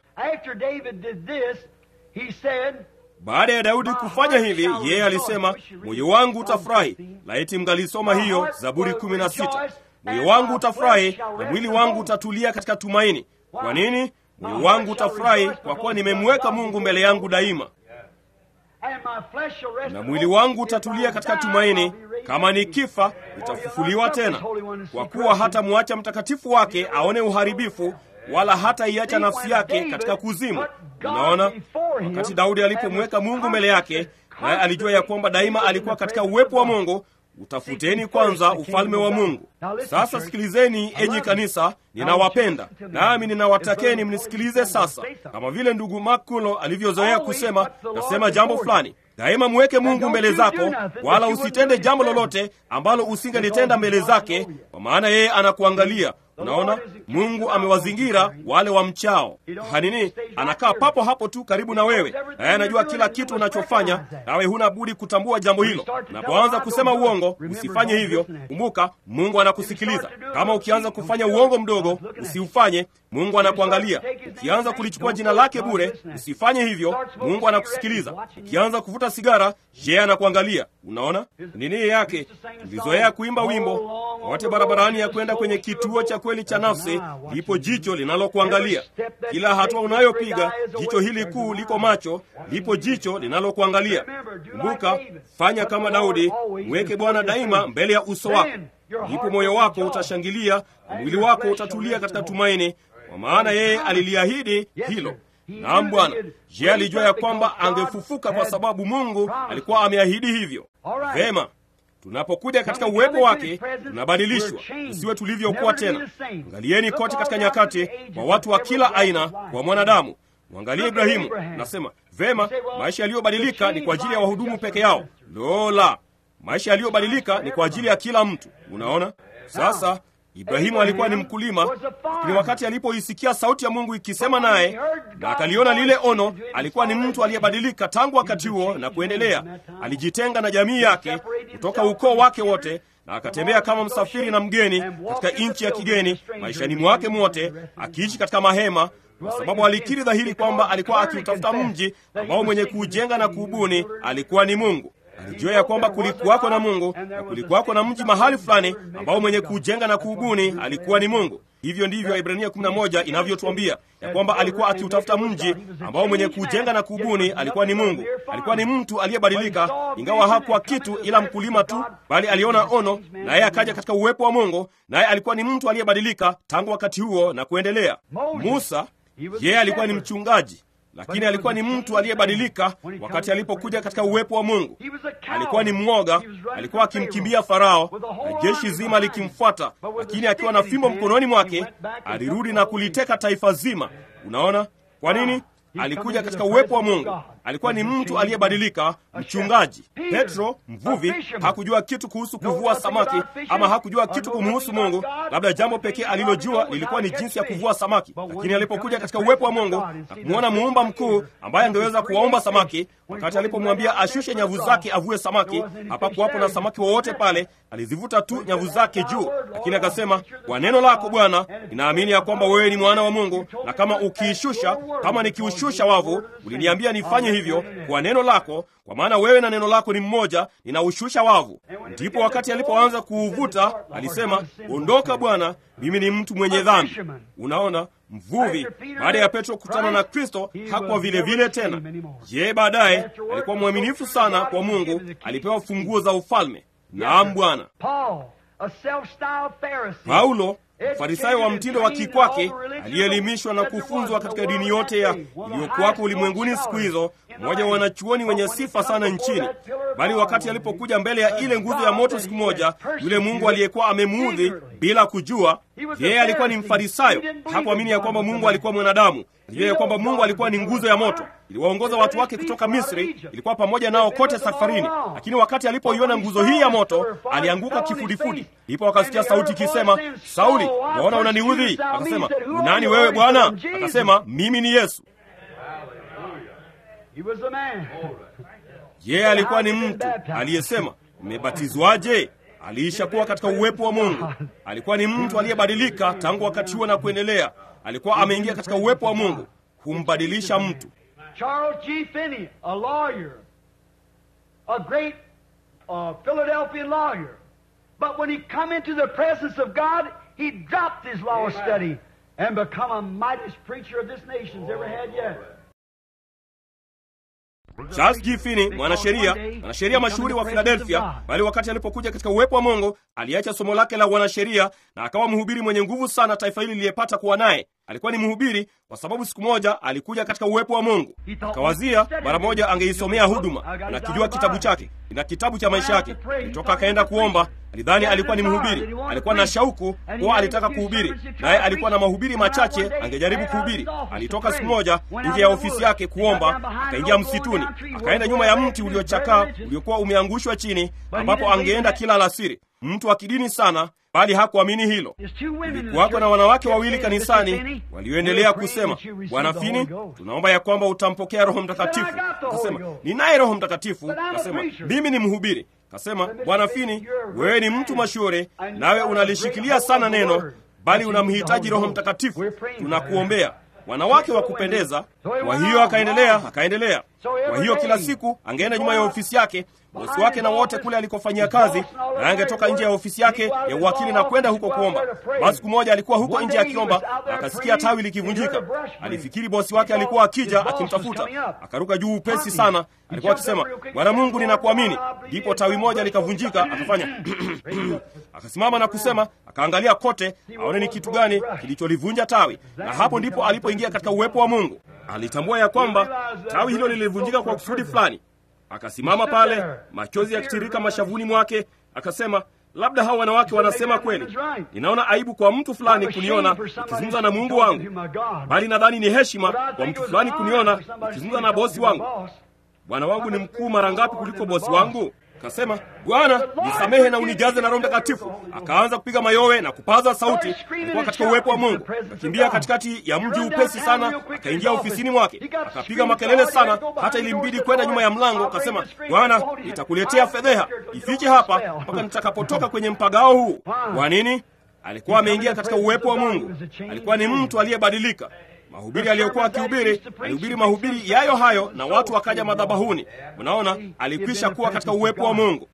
baada ya Daudi kufanya hivi, yeye alisema, moyo wangu utafurahi. Laiti mngalisoma hiyo Zaburi kumi na sita. Moyo wangu utafurahi na mwili wangu utatulia katika tumaini. Kwa nini? Moyo wangu utafurahi kwa kuwa nimemweka Mungu mbele yangu daima, na mwili wangu utatulia katika tumaini. Kama nikifa, nitafufuliwa tena, kwa kuwa hatamwacha mtakatifu wake aone uharibifu wala hata iacha nafsi yake katika kuzimu. Unaona, wakati Daudi alipomweka Mungu mbele yake, naye alijua ya kwamba daima alikuwa katika uwepo wa Mungu. Utafuteni kwanza ufalme wa Mungu. Sasa sikilizeni, enyi kanisa, ninawapenda nami ninawatakeni mnisikilize sasa. Kama vile ndugu Makulo alivyozoea kusema, nasema jambo fulani daima mweke Mungu mbele zako, wala usitende jambo lolote ambalo usingelitenda mbele zake, kwa maana yeye anakuangalia. Unaona, Mungu amewazingira wale wamchao. Hanini anakaa papo hapo tu karibu na wewe, naye anajua kila kitu unachofanya, nawe huna budi kutambua jambo hilo. Unapoanza kusema uongo, usifanye hivyo. Kumbuka, Mungu anakusikiliza. Kama ukianza kufanya uongo mdogo, usiufanye. Mungu anakuangalia. Ukianza kulichukua jina lake bure, usifanye hivyo. Mungu anakusikiliza. Ukianza kuvuta sigara, je, anakuangalia. Unaona nini yake? Tulizoea kuimba wimbo wote barabarani ya kwenda kwenye kituo cha kweli cha nafsi, lipo jicho linalokuangalia kila hatua unayopiga. Jicho hili kuu liko macho, lipo jicho linalokuangalia. Kumbuka, fanya kama Daudi, mweke Bwana daima mbele ya uso wako, ndipo moyo wako utashangilia na mwili wako utatulia katika tumaini, kwa maana yeye aliliahidi hilo. Naam Bwana. Je, alijua ya kwamba angefufuka kwa sababu Mungu alikuwa ameahidi hivyo? Vema. Tunapokuja katika uwepo wake tunabadilishwa, tusiwe tulivyokuwa tena. Angalieni kote katika nyakati, kwa watu wa kila aina, kwa mwanadamu. Mwangalie Ibrahimu. Nasema vema, maisha yaliyobadilika ni kwa ajili ya wahudumu peke yao. Lola, maisha yaliyobadilika ni kwa ajili ya kila mtu. Unaona sasa Ibrahimu alikuwa ni mkulima, lakini wakati alipoisikia sauti ya Mungu ikisema naye na akaliona lile ono, alikuwa ni mtu aliyebadilika tangu wakati huo na kuendelea. Alijitenga na jamii yake kutoka ukoo wake wote na akatembea kama msafiri na mgeni katika nchi ya kigeni maishani mwake mwote, akiishi katika mahema, kwa sababu alikiri dhahiri kwamba alikuwa akiutafuta mji ambao mwenye kuujenga na kuubuni alikuwa ni Mungu. Alijua ya kwamba kulikuwako na Mungu na kulikuwako na mji mahali fulani ambao mwenye kujenga na kuubuni alikuwa ni Mungu. Hivyo ndivyo Ibrania 11 inavyotuambia ya kwamba alikuwa akiutafuta mji ambao mwenye kujenga na kuubuni alikuwa ni Mungu. Alikuwa ni mtu aliyebadilika, ingawa hakuwa kitu ila mkulima tu, bali aliona ono, naye akaja katika uwepo wa Mungu, naye alikuwa ni mtu aliyebadilika tangu wakati huo na kuendelea. Musa yeye alikuwa ni mchungaji lakini alikuwa ni mtu aliyebadilika wakati alipokuja katika uwepo wa Mungu. Alikuwa ni mwoga, alikuwa akimkimbia Farao na jeshi zima likimfuata, lakini akiwa na fimbo mkononi mwake alirudi na kuliteka taifa zima. Unaona kwa nini? Alikuja katika uwepo wa Mungu. Alikuwa ni mtu aliyebadilika, mchungaji. Petro mvuvi hakujua kitu kuhusu kuvua samaki, ama hakujua kitu kumhusu Mungu. Labda jambo pekee alilojua lilikuwa ni jinsi ya kuvua samaki, lakini alipokuja katika uwepo wa Mungu na kumwona muumba mkuu ambaye angeweza kuwaomba samaki, wakati alipomwambia ashushe nyavu zake avue samaki, hapakuwapo na samaki wowote pale. Alizivuta tu nyavu zake juu, lakini akasema, kwa neno lako Bwana, ninaamini ya kwamba wewe ni mwana wa Mungu, na kama ukiishusha, kama nikiushusha wavu, uliniambia nifanye hivyo kwa neno lako, kwa maana wewe na neno lako ni mmoja, ninaushusha wavu. Ndipo wakati alipoanza kuuvuta alisema, ondoka Bwana, mimi ni mtu mwenye dhambi. Unaona, mvuvi baada ya Petro kukutana na Kristo hakuwa vile vile tena. Je, baadaye alikuwa mwaminifu sana kwa Mungu, alipewa funguo za ufalme. Naam Bwana. Paulo Farisayo wa mtindo wa kikwake aliyeelimishwa na kufunzwa katika dini yote ya iliyokuwako ulimwenguni siku hizo, mmoja wa wanachuoni wenye sifa sana nchini. Bali wakati alipokuja mbele ya ile nguzo ya moto siku moja, yule Mungu aliyekuwa amemuudhi bila kujua, yeye alikuwa ni Mfarisayo. Hakuamini ya kwamba Mungu alikuwa mwanadamu. Alijua ya kwamba Mungu alikuwa ni nguzo ya moto, iliwaongoza watu wake kutoka Misri, ilikuwa pamoja nao kote safarini. Lakini wakati alipoiona nguzo hii ya moto, alianguka kifudifudi. Ndipo akasikia sauti ikisema, Sauli, waona unaniudhi? Akasema, nani wewe Bwana? Akasema, mimi ni Yesu. Yeye alikuwa ni mtu aliyesema, mmebatizwaje? Aliisha kuwa katika uwepo wa Mungu. Alikuwa ni mtu aliyebadilika tangu wakati huo na kuendelea. Alikuwa ameingia katika uwepo wa Mungu, humbadilisha mtu. Charles G. Finney, a lawyer, a great uh, Philadelphian lawyer. But when he come into the presence of God, he dropped his law study and become a mightiest preacher of this nation's ever had yet. Charles G. Finney, mwanasheria mwanasheria mashuhuri wa Philadelphia, bali wakati alipokuja katika uwepo wa Mungu aliacha somo lake la wanasheria na akawa mhubiri mwenye nguvu sana taifa hili liliyepata kuwa naye. Alikuwa ni mhubiri kwa sababu siku moja alikuja katika uwepo wa Mungu, akawazia mara moja angeisomea huduma. Anakijua kitabu chake, ina kitabu cha maisha yake. Kutoka akaenda kuomba. Alidhani alikuwa ni mhubiri, alikuwa na shauku kuwa alitaka kuhubiri, naye alikuwa na mahubiri machache angejaribu kuhubiri. Alitoka siku moja nje ya ofisi yake kuomba, akaingia msituni, akaenda nyuma ya mti uliochakaa uliokuwa umeangushwa chini, ambapo angeenda kila alasiri. Mtu wa kidini sana bali hakuamini hilo. Kulikuwako na wanawake wawili kanisani walioendelea kusema, Bwana Fini, tunaomba ya kwamba utampokea Roho Mtakatifu. Akasema, ninaye Roho Mtakatifu. Akasema, mimi ni mhubiri. Akasema, Bwana Fini, wewe ni mtu mashuhuri, nawe unalishikilia sana neno, bali unamhitaji Roho Mtakatifu. Tunakuombea wanawake wa kupendeza. Kwa hiyo akaendelea, akaendelea. Kwa hiyo kila siku angeenda nyuma ya ofisi yake bosi wake na wote kule alikofanyia kazi, na angetoka nje ya ofisi yake ya uwakili na kwenda huko kuomba. Basi siku moja alikuwa huko nje akiomba, akasikia tawi likivunjika. Alifikiri bosi wake alikuwa akija akimtafuta, akaruka juu upesi sana. Alikuwa akisema, Bwana Mungu, ninakuamini. Ndipo tawi moja likavunjika, akafanya akasimama na kusema, akaangalia kote aone ni kitu gani kilicholivunja tawi, na hapo ndipo alipoingia katika uwepo wa Mungu. Alitambua ya kwamba tawi hilo lilivunjika kwa kusudi fulani. Akasimama pale, machozi yakitirika mashavuni mwake, akasema, labda hawa wanawake wanasema kweli. Ninaona aibu kwa mtu fulani kuniona nikizungumza na Mungu wangu, bali nadhani ni heshima kwa mtu fulani kuniona nikizungumza na bosi wangu. Bwana wangu ni mkuu mara ngapi kuliko bosi wangu? Akasema, Bwana nisamehe na unijaze na Roho Mtakatifu. Akaanza kupiga mayowe na kupaza sauti. Alikuwa katika uwepo wa Mungu, akakimbia katikati ya mji upesi sana, akaingia ofisini mwake, akapiga makelele sana, hata ilimbidi kwenda nyuma ya mlango. Akasema, Bwana, nitakuletea fedheha, ifiche hapa mpaka nitakapotoka kwenye mpagao huu. Kwa nini? Alikuwa ameingia katika uwepo wa Mungu. Alikuwa ni mtu aliyebadilika. Mahubiri aliyokuwa akihubiri, alihubiri mahubiri yayo hayo, na watu wakaja madhabahuni. Unaona, alikwisha kuwa katika uwepo wa Mungu.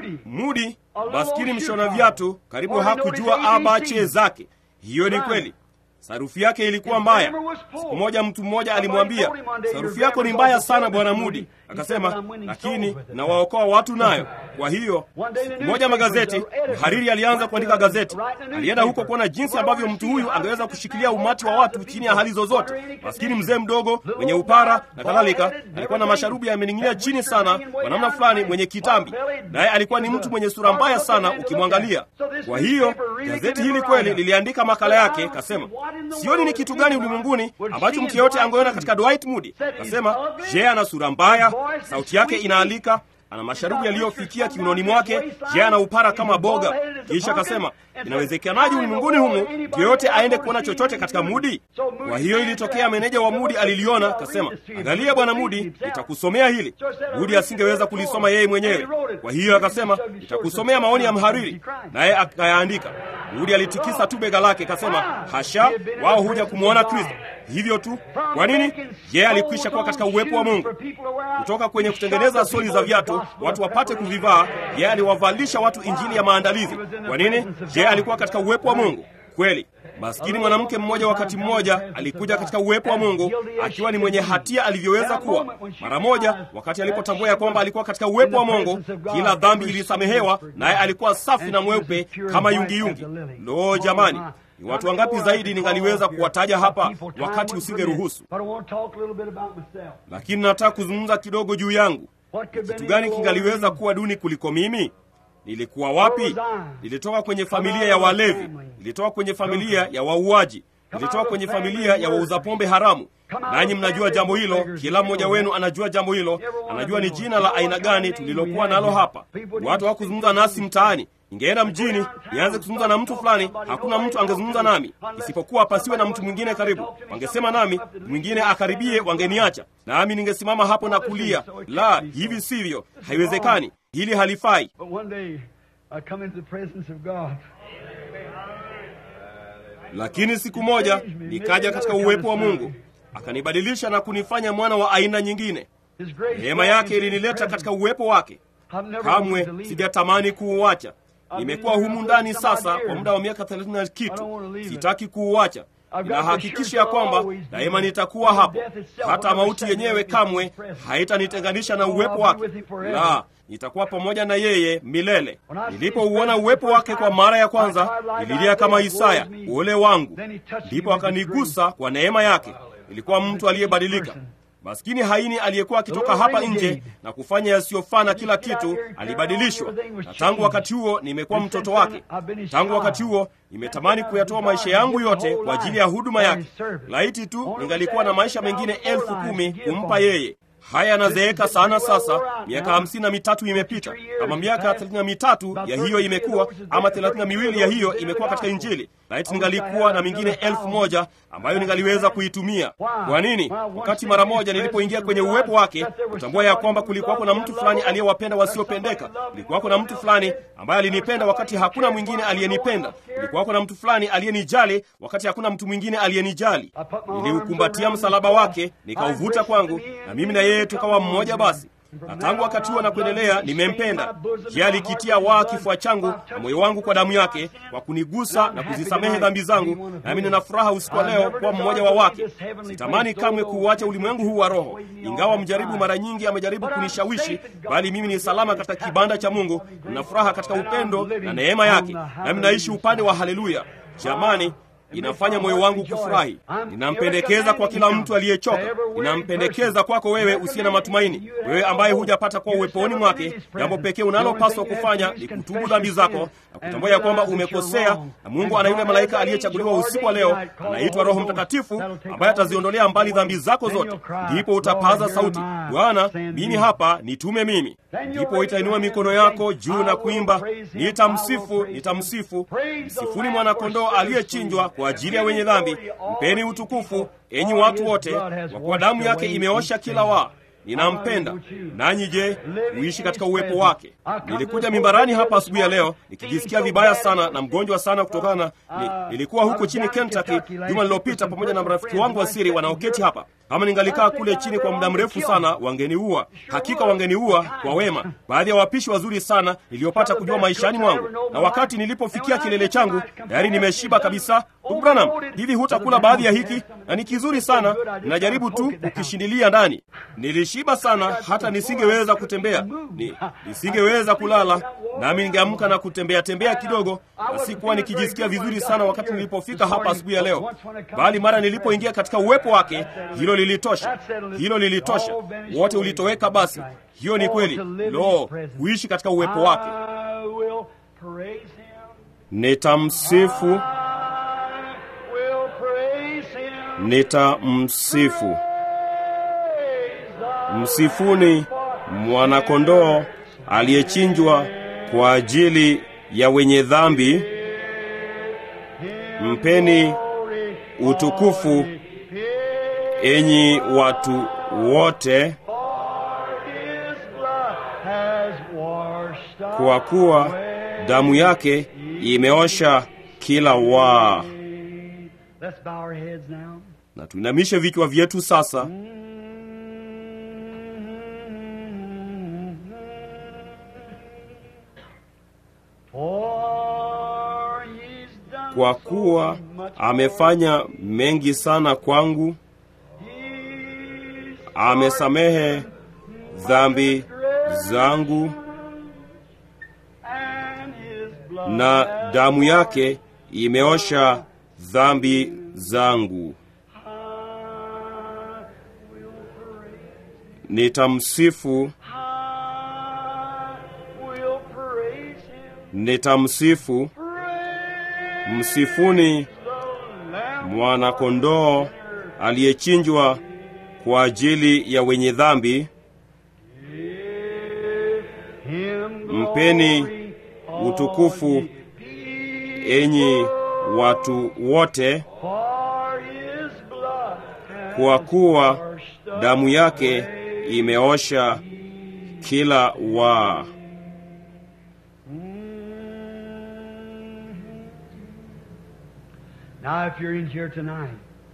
Mudi, maskini mshona viatu, karibu hakujua abache zake. Hiyo ni kweli. Sarufi yake ilikuwa mbaya. Siku moja mtu mmoja alimwambia, sarufi yako ni mbaya sana bwana Mudi. Akasema, lakini nawaokoa watu nayo. Kwa hiyo siku moja magazeti, mhariri alianza kuandika gazeti. Alienda huko kuona jinsi ambavyo mtu huyu angeweza kushikilia umati wa watu chini ya hali zozote. Maskini mzee mdogo mwenye upara na kadhalika, alikuwa na masharubu yamening'inia chini sana kwa namna fulani, mwenye kitambi, naye alikuwa ni mtu mwenye sura mbaya sana ukimwangalia. Kwa hiyo gazeti hili kweli liliandika makala yake, kasema sioni ni kitu gani ulimwenguni ambacho mtu yeyote angeona katika Dwight Moody. Kasema je, ana sura mbaya, sauti yake inaalika, ana masharubu yaliyofikia kiunoni mwake, je, ana upara kama boga. Kisha akasema inawezekanaje ulimwenguni humu mtu yeyote aende kuona chochote katika Mudi? Kwa hiyo ilitokea meneja wa Mudi aliliona, kasema, angalia bwana Mudi, nitakusomea hili. Mudi asingeweza kulisoma yeye mwenyewe, kwa hiyo akasema, nitakusomea maoni ya mhariri, naye akayaandika. Mudi alitikisa tu bega lake, kasema, hasha, wao huja kumwona Kristo hivyo tu. Kwa nini? Yeye alikwisha kuwa katika uwepo wa Mungu. Kutoka kwenye kutengeneza soli za viatu watu wapate kuvivaa, yeye aliwavalisha watu injili ya maandalizi. Kwa nini? Yeye alikuwa katika uwepo wa Mungu kweli. Maskini mwanamke mmoja wakati mmoja alikuja katika uwepo wa Mungu akiwa ni mwenye hatia alivyoweza kuwa. Mara moja, wakati alipotambua ya kwamba alikuwa katika uwepo wa Mungu, kila dhambi ilisamehewa, naye alikuwa safi na mweupe kama yungiyungi. Lo, jamani! Ni watu wangapi zaidi ningaliweza kuwataja hapa wakati usingeruhusu, lakini nataka kuzungumza kidogo juu yangu. Kitu gani kingaliweza kuwa duni kuliko mimi? Nilikuwa wapi? Nilitoka kwenye familia ya walevi, nilitoka kwenye familia ya wauaji, nilitoka kwenye familia ya wauza pombe haramu. Nanyi mnajua jambo hilo, kila mmoja wenu anajua jambo hilo, anajua ni jina la aina gani tulilokuwa nalo hapa. Watu hawakuzungumza nasi mtaani. Ningeenda mjini nianze kuzungumza na mtu fulani, hakuna mtu angezungumza nami isipokuwa pasiwe na mtu mwingine karibu. Wangesema nami, mwingine akaribie, wangeniacha nami ningesimama hapo na kulia, la, hivi sivyo, haiwezekani, hili halifai. Lakini siku moja nikaja katika uwepo wa Mungu, akanibadilisha na kunifanya mwana wa aina nyingine. Neema yake ilinileta katika uwepo wake. Kamwe sijatamani kuuacha. Nimekuwa humu ndani sasa kwa muda wa miaka thelathini na kitu. Sitaki kuuacha. Ninahakikisha ya kwamba daima nitakuwa hapo, hata mauti yenyewe kamwe haitanitenganisha na uwepo wake. La, nitakuwa pamoja na yeye milele. Nilipouona uwepo wake kwa mara ya kwanza, nililia kama Isaya, ole wangu. Ndipo akanigusa kwa neema yake. Nilikuwa mtu aliyebadilika. Maskini haini aliyekuwa akitoka hapa nje na kufanya yasiyofaa na kila kitu alibadilishwa, na tangu wakati huo nimekuwa mtoto wake. Tangu wakati huo nimetamani kuyatoa maisha yangu yote kwa ajili ya huduma yake. Laiti tu ningalikuwa na maisha mengine elfu kumi kumpa yeye. Haya yanazeeka sana sasa. Miaka hamsini na mitatu imepita, kama miaka thelathini na mitatu ya hiyo imekuwa ama thelathini na miwili ya hiyo imekuwa katika Injili. Laiti ningalikuwa na mingine elfu moja ambayo ningaliweza kuitumia. Kwa nini? Wakati mara moja nilipoingia kwenye uwepo wake, kutambua ya kwamba kulikuwako na mtu fulani aliyewapenda wasiopendeka. Kulikuwako na mtu fulani ambaye alinipenda wakati hakuna mwingine aliyenipenda. Kulikuwako na mtu fulani aliyenijali wakati hakuna mtu mwingine aliyenijali. Niliukumbatia msalaba wake, nikauvuta kwangu, na mimi na yeye tukawa mmoja. Basi na tangu wakati huo na kuendelea nimempenda. Je, alikitia waa kifua changu na moyo wangu kwa damu yake, kwa kunigusa na kuzisamehe dhambi zangu, nami nina furaha usiku wa leo kuwa mmoja wa wake. Sitamani kamwe kuuacha ulimwengu huu wa roho, ingawa mjaribu mara nyingi amejaribu kunishawishi, bali mimi ni salama katika kibanda cha Mungu. Nina furaha katika upendo na neema yake, nami naishi upande wa haleluya. Jamani, inafanya moyo wangu kufurahi. Ninampendekeza kwa kila mtu aliyechoka, ninampendekeza kwako wewe usiye na matumaini, wewe ambaye hujapata kuwa uweponi mwake. Jambo pekee unalopaswa kufanya ni kutubu dhambi zako na kutambua ya kwamba umekosea, na Mungu ana yule malaika aliyechaguliwa usiku wa leo, anaitwa Roho Mtakatifu, ambaye ataziondolea mbali dhambi zako zote. Ndipo utapaza sauti, Bwana, mimi hapa, nitume mimi. Ndipo itainua mikono yako juu na kuimba, nitamsifu, nitamsifu. Msifuni mwanakondoo aliyechinjwa kwa ajili ya wenye dhambi. Mpeni utukufu, enyi watu wote, kwa kuwa damu yake imeosha kila waa. Ninampenda. Nanyi je, uishi katika uwepo wake? Nilikuja mimbarani hapa asubuhi ya leo nikijisikia vibaya sana na mgonjwa sana kutokana ni, nilikuwa huko chini Kentucky juma lililopita pamoja na marafiki wangu wa siri wanaoketi hapa. Kama ningalikaa kule chini kwa muda mrefu sana, wangeniua. Hakika wangeniua kwa wema. Baadhi ya wapishi wazuri sana niliyopata kujua maishani mwangu, na wakati nilipofikia kilele changu tayari nimeshiba kabisa. Ndugu Branham, hivi hutakula baadhi ya hiki? Na ni kizuri sana, ninajaribu tu kukishindilia ndani. Nilishiba sana hata nisingeweza kutembea, ni, nisingeweza kulala, nami ningeamka na kutembea tembea kidogo, na sikuwa nikijisikia vizuri sana wakati nilipofika hapa asubuhi ya leo, bali mara nilipoingia katika uwepo wake, hilo lilitosha, hilo lilitosha, wote ulitoweka. Basi hiyo ni kweli. Lo, kuishi katika uwepo wake. Nitamsifu, nitamsifu. Msifuni mwanakondoo aliyechinjwa kwa ajili ya wenye dhambi. Mpeni utukufu, enyi watu wote, kwa kuwa damu yake imeosha kila waa. Na tuinamishe vichwa vyetu sasa. Kwa kuwa amefanya mengi sana kwangu, amesamehe dhambi zangu, na damu yake imeosha dhambi zangu. I will praise. Nitamsifu, I will praise him. nitamsifu. Praise Msifuni the Lamb mwana-kondoo aliyechinjwa kwa ajili ya wenye dhambi. Give him Mpeni glory, utukufu, all ye people, enyi watu wote, for his blood has kwa kuwa washed damu yake away imeosha kila waa. Now, if you're in here tonight,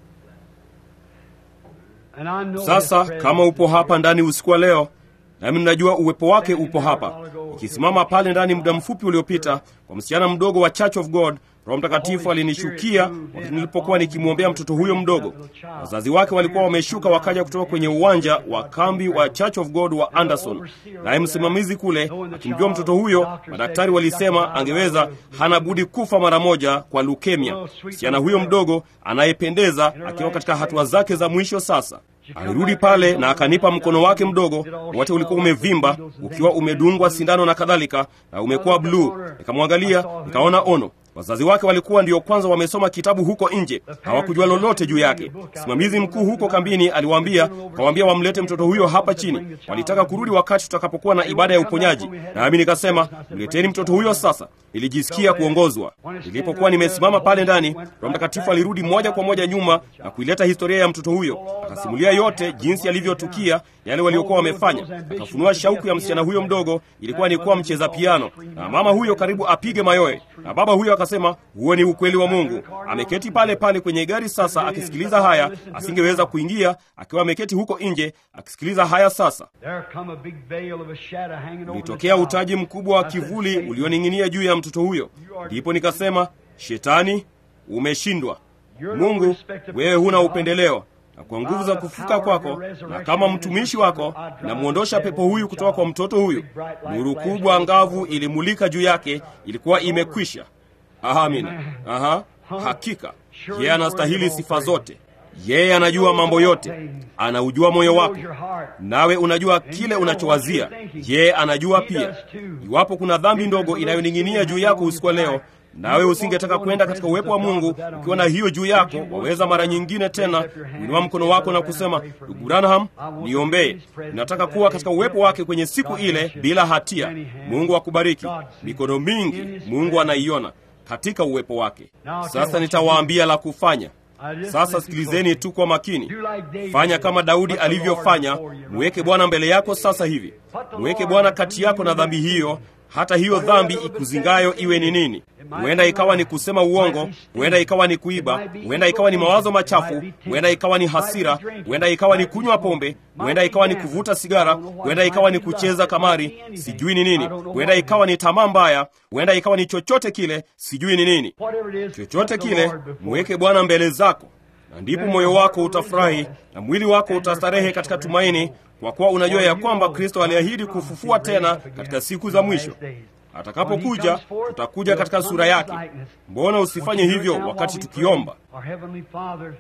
and I know Sasa His presence kama upo is hapa here. ndani usiku wa leo, nami ninajua uwepo wake upo hapa, ikisimama pale ndani muda mfupi uliopita kwa msichana mdogo wa Church of God, Roho Mtakatifu alinishukia wakati nilipokuwa nikimwombea mtoto huyo mdogo. Wazazi wake walikuwa wameshuka wakaja kutoka kwenye uwanja wa kambi wa Church of God wa Anderson, naye msimamizi kule akimjua mtoto huyo, madaktari walisema angeweza, hana budi kufa mara moja kwa leukemia. Msichana huyo mdogo anayependeza akiwa katika hatua zake za mwisho sasa alirudi pale na akanipa mkono wake mdogo, wote ulikuwa umevimba ukiwa umedungwa sindano na kadhalika, na umekuwa bluu. Nikamwangalia nikaona ono. Wazazi wake walikuwa ndio kwanza wamesoma kitabu huko nje, hawakujua lolote juu yake. Msimamizi mkuu huko kambini aliwaambia, kawaambia wamlete mtoto huyo hapa chini. Walitaka kurudi wakati tutakapokuwa na ibada ya uponyaji, nami nikasema mleteni mtoto huyo sasa. Nilijisikia kuongozwa. Nilipokuwa nimesimama pale ndani, Roho Mtakatifu alirudi moja kwa moja nyuma na kuileta historia ya mtoto huyo, akasimulia yote jinsi yalivyotukia, yale waliokuwa wamefanya. Akafunua shauku ya msichana huyo mdogo ilikuwa ni kuwa mcheza piano, na mama huyo karibu apige mayowe, na baba huyo akasema, huo ni ukweli wa Mungu. Ameketi pale pale kwenye gari sasa akisikiliza haya, asingeweza kuingia akiwa ameketi huko nje akisikiliza haya. Sasa There come a big veil of a shadow hanging over the ulitokea child. utaji mkubwa wa kivuli ulioning'inia juu ya mtoto huyo. Ndipo nikasema, Shetani, umeshindwa. Mungu, wewe huna upendeleo, na kwa nguvu za kufuka kwako na kama mtumishi wako, namwondosha pepo huyu kutoka kwa mtoto huyu. Nuru kubwa angavu ilimulika juu yake, ilikuwa imekwisha. Amina. Aha, hakika yeye anastahili sifa zote. Yeye anajua mambo yote, anaujua moyo wako, nawe unajua kile unachowazia. Yeye anajua pia. Iwapo kuna dhambi ndogo inayoning'inia juu yako usiku wa leo, nawe usingetaka kwenda katika uwepo wa Mungu ukiwa na hiyo juu yako, waweza mara nyingine tena kuinua mkono wako na kusema, ndugu Branham, niombee. Ninataka kuwa katika uwepo wake kwenye siku ile bila hatia. Mungu akubariki. Mikono mingi Mungu anaiona katika uwepo wake. Sasa nitawaambia la kufanya. Sasa sikilizeni tu kwa makini. Fanya kama Daudi alivyofanya, mweke Bwana mbele yako sasa hivi. Mweke Bwana kati yako na dhambi hiyo, hata hiyo dhambi ikuzingayo iwe ni nini. Huenda ikawa ni kusema uongo, huenda ikawa ni kuiba, huenda ikawa ni mawazo machafu, huenda ikawa ni hasira, huenda ikawa ni kunywa pombe, huenda ikawa ni kuvuta sigara, huenda ikawa ni kucheza kamari, sijui ni nini, huenda ikawa ni tamaa mbaya, huenda ikawa ni chochote kile, sijui ni nini. Whatever it is, Chochote put the kile, Lord before mweke Bwana mbele zako, na ndipo moyo wako utafurahi na mwili wako utastarehe katika tumaini, kwa kuwa unajua ya kwamba Kristo aliahidi kufufua tena katika siku za mwisho. Atakapokuja tutakuja katika sura yake. Mbona usifanye hivyo wakati tukiomba? Our Heavenly Father,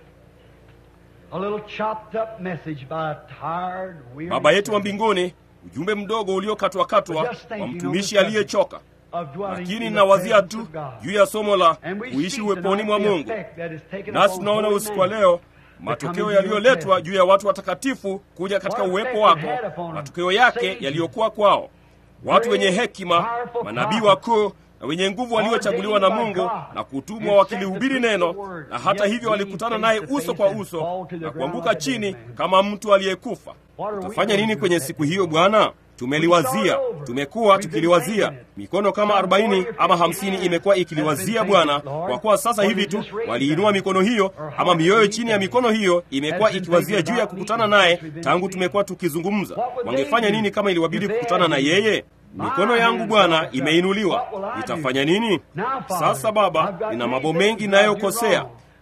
a little chopped up message by a tired, weary Baba yetu wa servant mbinguni, ujumbe mdogo uliokatwakatwa wa mtumishi aliyechoka. of dwelling Lakini in the nawazia presence tu of God. juu ya somo la And we kuishi see uweponi tonight mwa the Mungu, effect that is taken nasi upon tunaona holy usiku wa man. leo matokeo yaliyoletwa juu ya watu watakatifu kuja katika uwepo wako, matokeo yake yaliyokuwa kwao, watu wenye hekima, manabii wakuu na wenye nguvu waliochaguliwa na Mungu na kutumwa wakilihubiri neno, na hata hivyo walikutana naye uso kwa uso na kuanguka chini kama mtu aliyekufa. Utafanya nini kwenye siku hiyo Bwana? Tumeliwazia, tumekuwa tukiliwazia. Mikono kama arobaini ama hamsini imekuwa ikiliwazia Bwana, kwa kuwa sasa hivi tu waliinua mikono hiyo ama mioyo chini ya mikono hiyo imekuwa ikiwazia juu ya kukutana naye tangu tumekuwa tukizungumza. Wangefanya nini kama iliwabidi kukutana na yeye? Mikono yangu Bwana imeinuliwa, nitafanya nini sasa? Baba, nina mambo mengi nayokosea,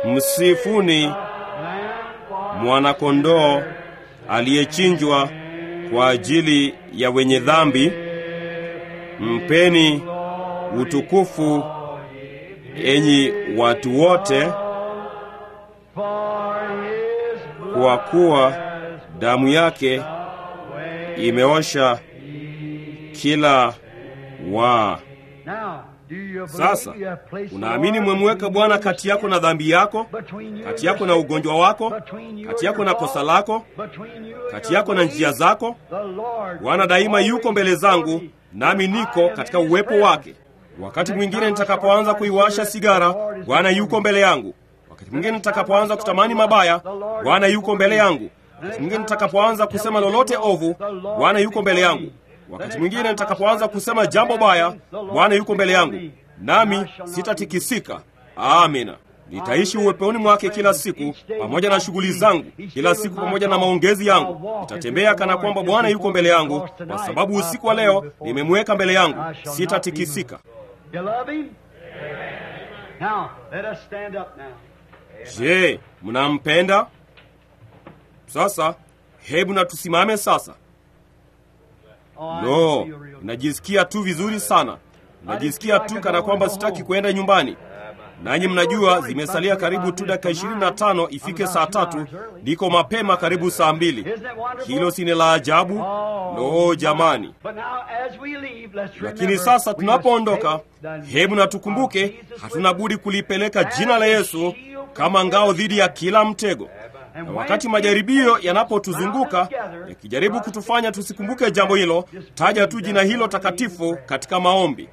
msifuni mwanakondoo aliyechinjwa kwa ajili ya wenye dhambi. Mpeni utukufu enyi watu wote, kwa kuwa damu yake imeosha kila waa. Sasa unaamini mwemweka Bwana kati yako na dhambi yako, kati yako na ugonjwa wako, kati yako na kosa lako, kati yako na njia zako. Bwana daima yuko mbele zangu, nami niko katika uwepo wake. Wakati mwingine nitakapoanza kuiwasha sigara, Bwana yuko mbele yangu. Wakati mwingine nitakapoanza kutamani mabaya, Bwana yuko mbele yangu. Wakati mwingine nitakapoanza kusema lolote ovu, Bwana yuko mbele yangu. Wakati mwingine nitakapoanza kusema jambo baya, Bwana yuko mbele yangu, nami sitatikisika. Amina. Nitaishi uweponi mwake kila siku, pamoja na shughuli zangu kila siku, pamoja na maongezi yangu. Nitatembea kana kwamba Bwana yuko mbele yangu, kwa sababu usiku wa leo nimemweka mbele yangu, sitatikisika. Je, mnampenda? Sasa hebu na tusimame sasa. Lo, najisikia tu vizuri sana, najisikia tu kana kwamba sitaki kwenda nyumbani. Nanyi mnajua zimesalia karibu tu dakika ishirini na tano ifike saa tatu. Niko mapema karibu saa mbili. Hilo si ni la ajabu? Lo, jamani! Lakini sasa tunapoondoka, hebu na tukumbuke, hatuna budi kulipeleka jina la Yesu kama ngao dhidi ya kila mtego na wakati majaribio yanapotuzunguka yakijaribu kutufanya tusikumbuke jambo hilo, taja tu jina hilo takatifu katika maombi.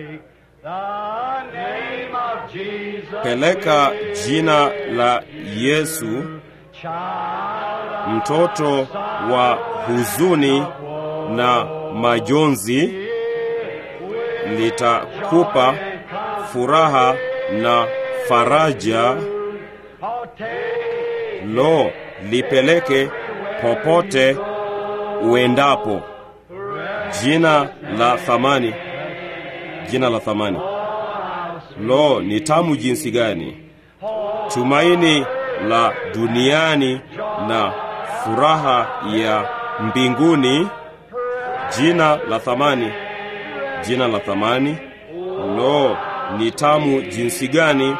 Peleka jina la Yesu, mtoto wa huzuni na majonzi, litakupa furaha na faraja. Lo, lipeleke popote uendapo. Jina la thamani, jina la thamani. Lo, ni tamu jinsi gani! Tumaini la duniani na furaha ya mbinguni. Jina la thamani, jina la thamani. Lo, ni tamu jinsi gani!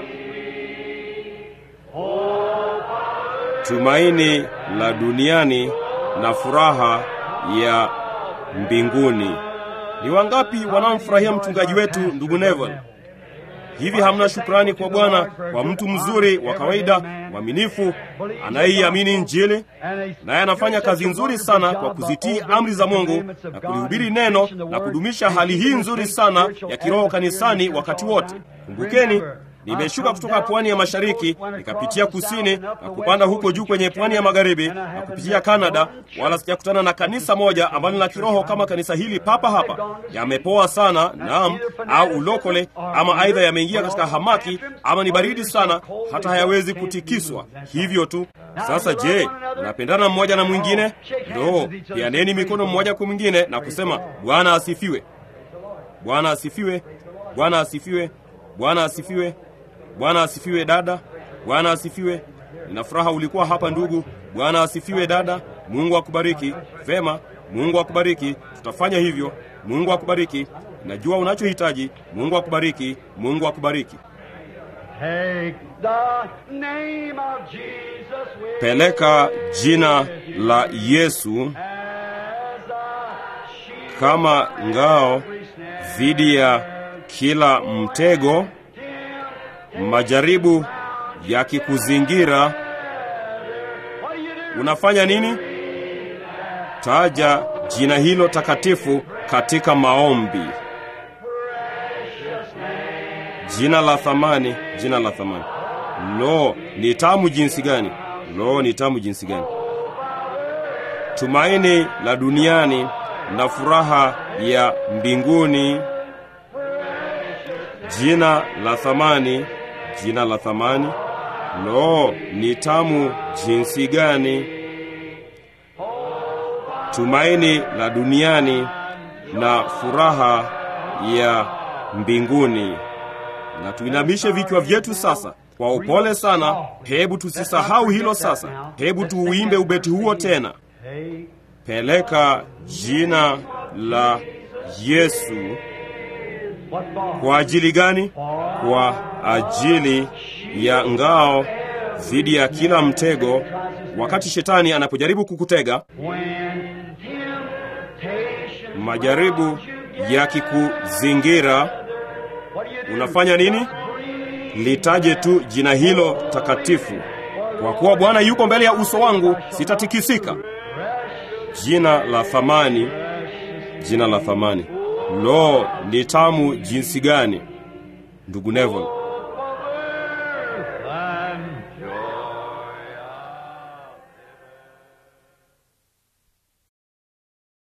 Tumaini la duniani na furaha ya mbinguni. Ni wangapi wanaomfurahia mchungaji wetu ndugu Neville? Hivi hamna shukrani kwa Bwana kwa mtu mzuri wa kawaida mwaminifu anayeiamini Injili, naye anafanya kazi nzuri sana kwa kuzitii amri za Mungu na kulihubiri neno na kudumisha hali hii nzuri sana ya kiroho kanisani wakati wote. Kumbukeni, nimeshuka kutoka pwani ya mashariki nikapitia kusini na kupanda huko juu kwenye pwani ya magharibi na kupitia Kanada, wala sijakutana na kanisa moja ambalo la kiroho kama kanisa hili papa hapa. Yamepoa sana, naam, au ulokole, ama aidha yameingia katika hamaki, ama ni baridi sana hata hayawezi kutikiswa. Hivyo tu. Sasa je, unapendana mmoja na mwingine? Ndo pianeni mikono mmoja kwa mwingine na kusema Bwana asifiwe, Bwana asifiwe, Bwana asifiwe, Bwana asifiwe. Bwana asifiwe dada. Bwana asifiwe. Nina furaha ulikuwa hapa ndugu. Bwana asifiwe dada. Mungu akubariki. Vema, Mungu akubariki. Tutafanya hivyo. Mungu akubariki. Najua unachohitaji. Mungu akubariki. Mungu akubariki. Peleka jina la Yesu kama ngao dhidi ya kila mtego majaribu yakikuzingira, unafanya nini? Taja jina hilo takatifu katika maombi. Jina la thamani, jina la thamani. Lo, ni tamu jinsi gani! Lo, ni tamu jinsi gani! Tumaini la duniani na furaha ya mbinguni. Jina la thamani, jina la thamani. Lo, ni tamu jinsi gani! Tumaini la duniani na furaha ya mbinguni. Na tuinamishe vichwa vyetu sasa. Kwa upole sana, hebu tusisahau hilo sasa. Hebu tuuimbe ubeti huo tena. Take Peleka jina la Yesu. what for? Kwa ajili gani? Kwa ajili ya ngao dhidi ya kila mtego, wakati shetani anapojaribu kukutega, When temptation majaribu yakikuzingira, what do you do? unafanya nini? Litaje tu jina hilo takatifu. Kwa kuwa Bwana yuko mbele ya uso wangu, sitatikisika. Jina la thamani, jina la thamani. Lo, ni tamu jinsi gani, ndugu Neville.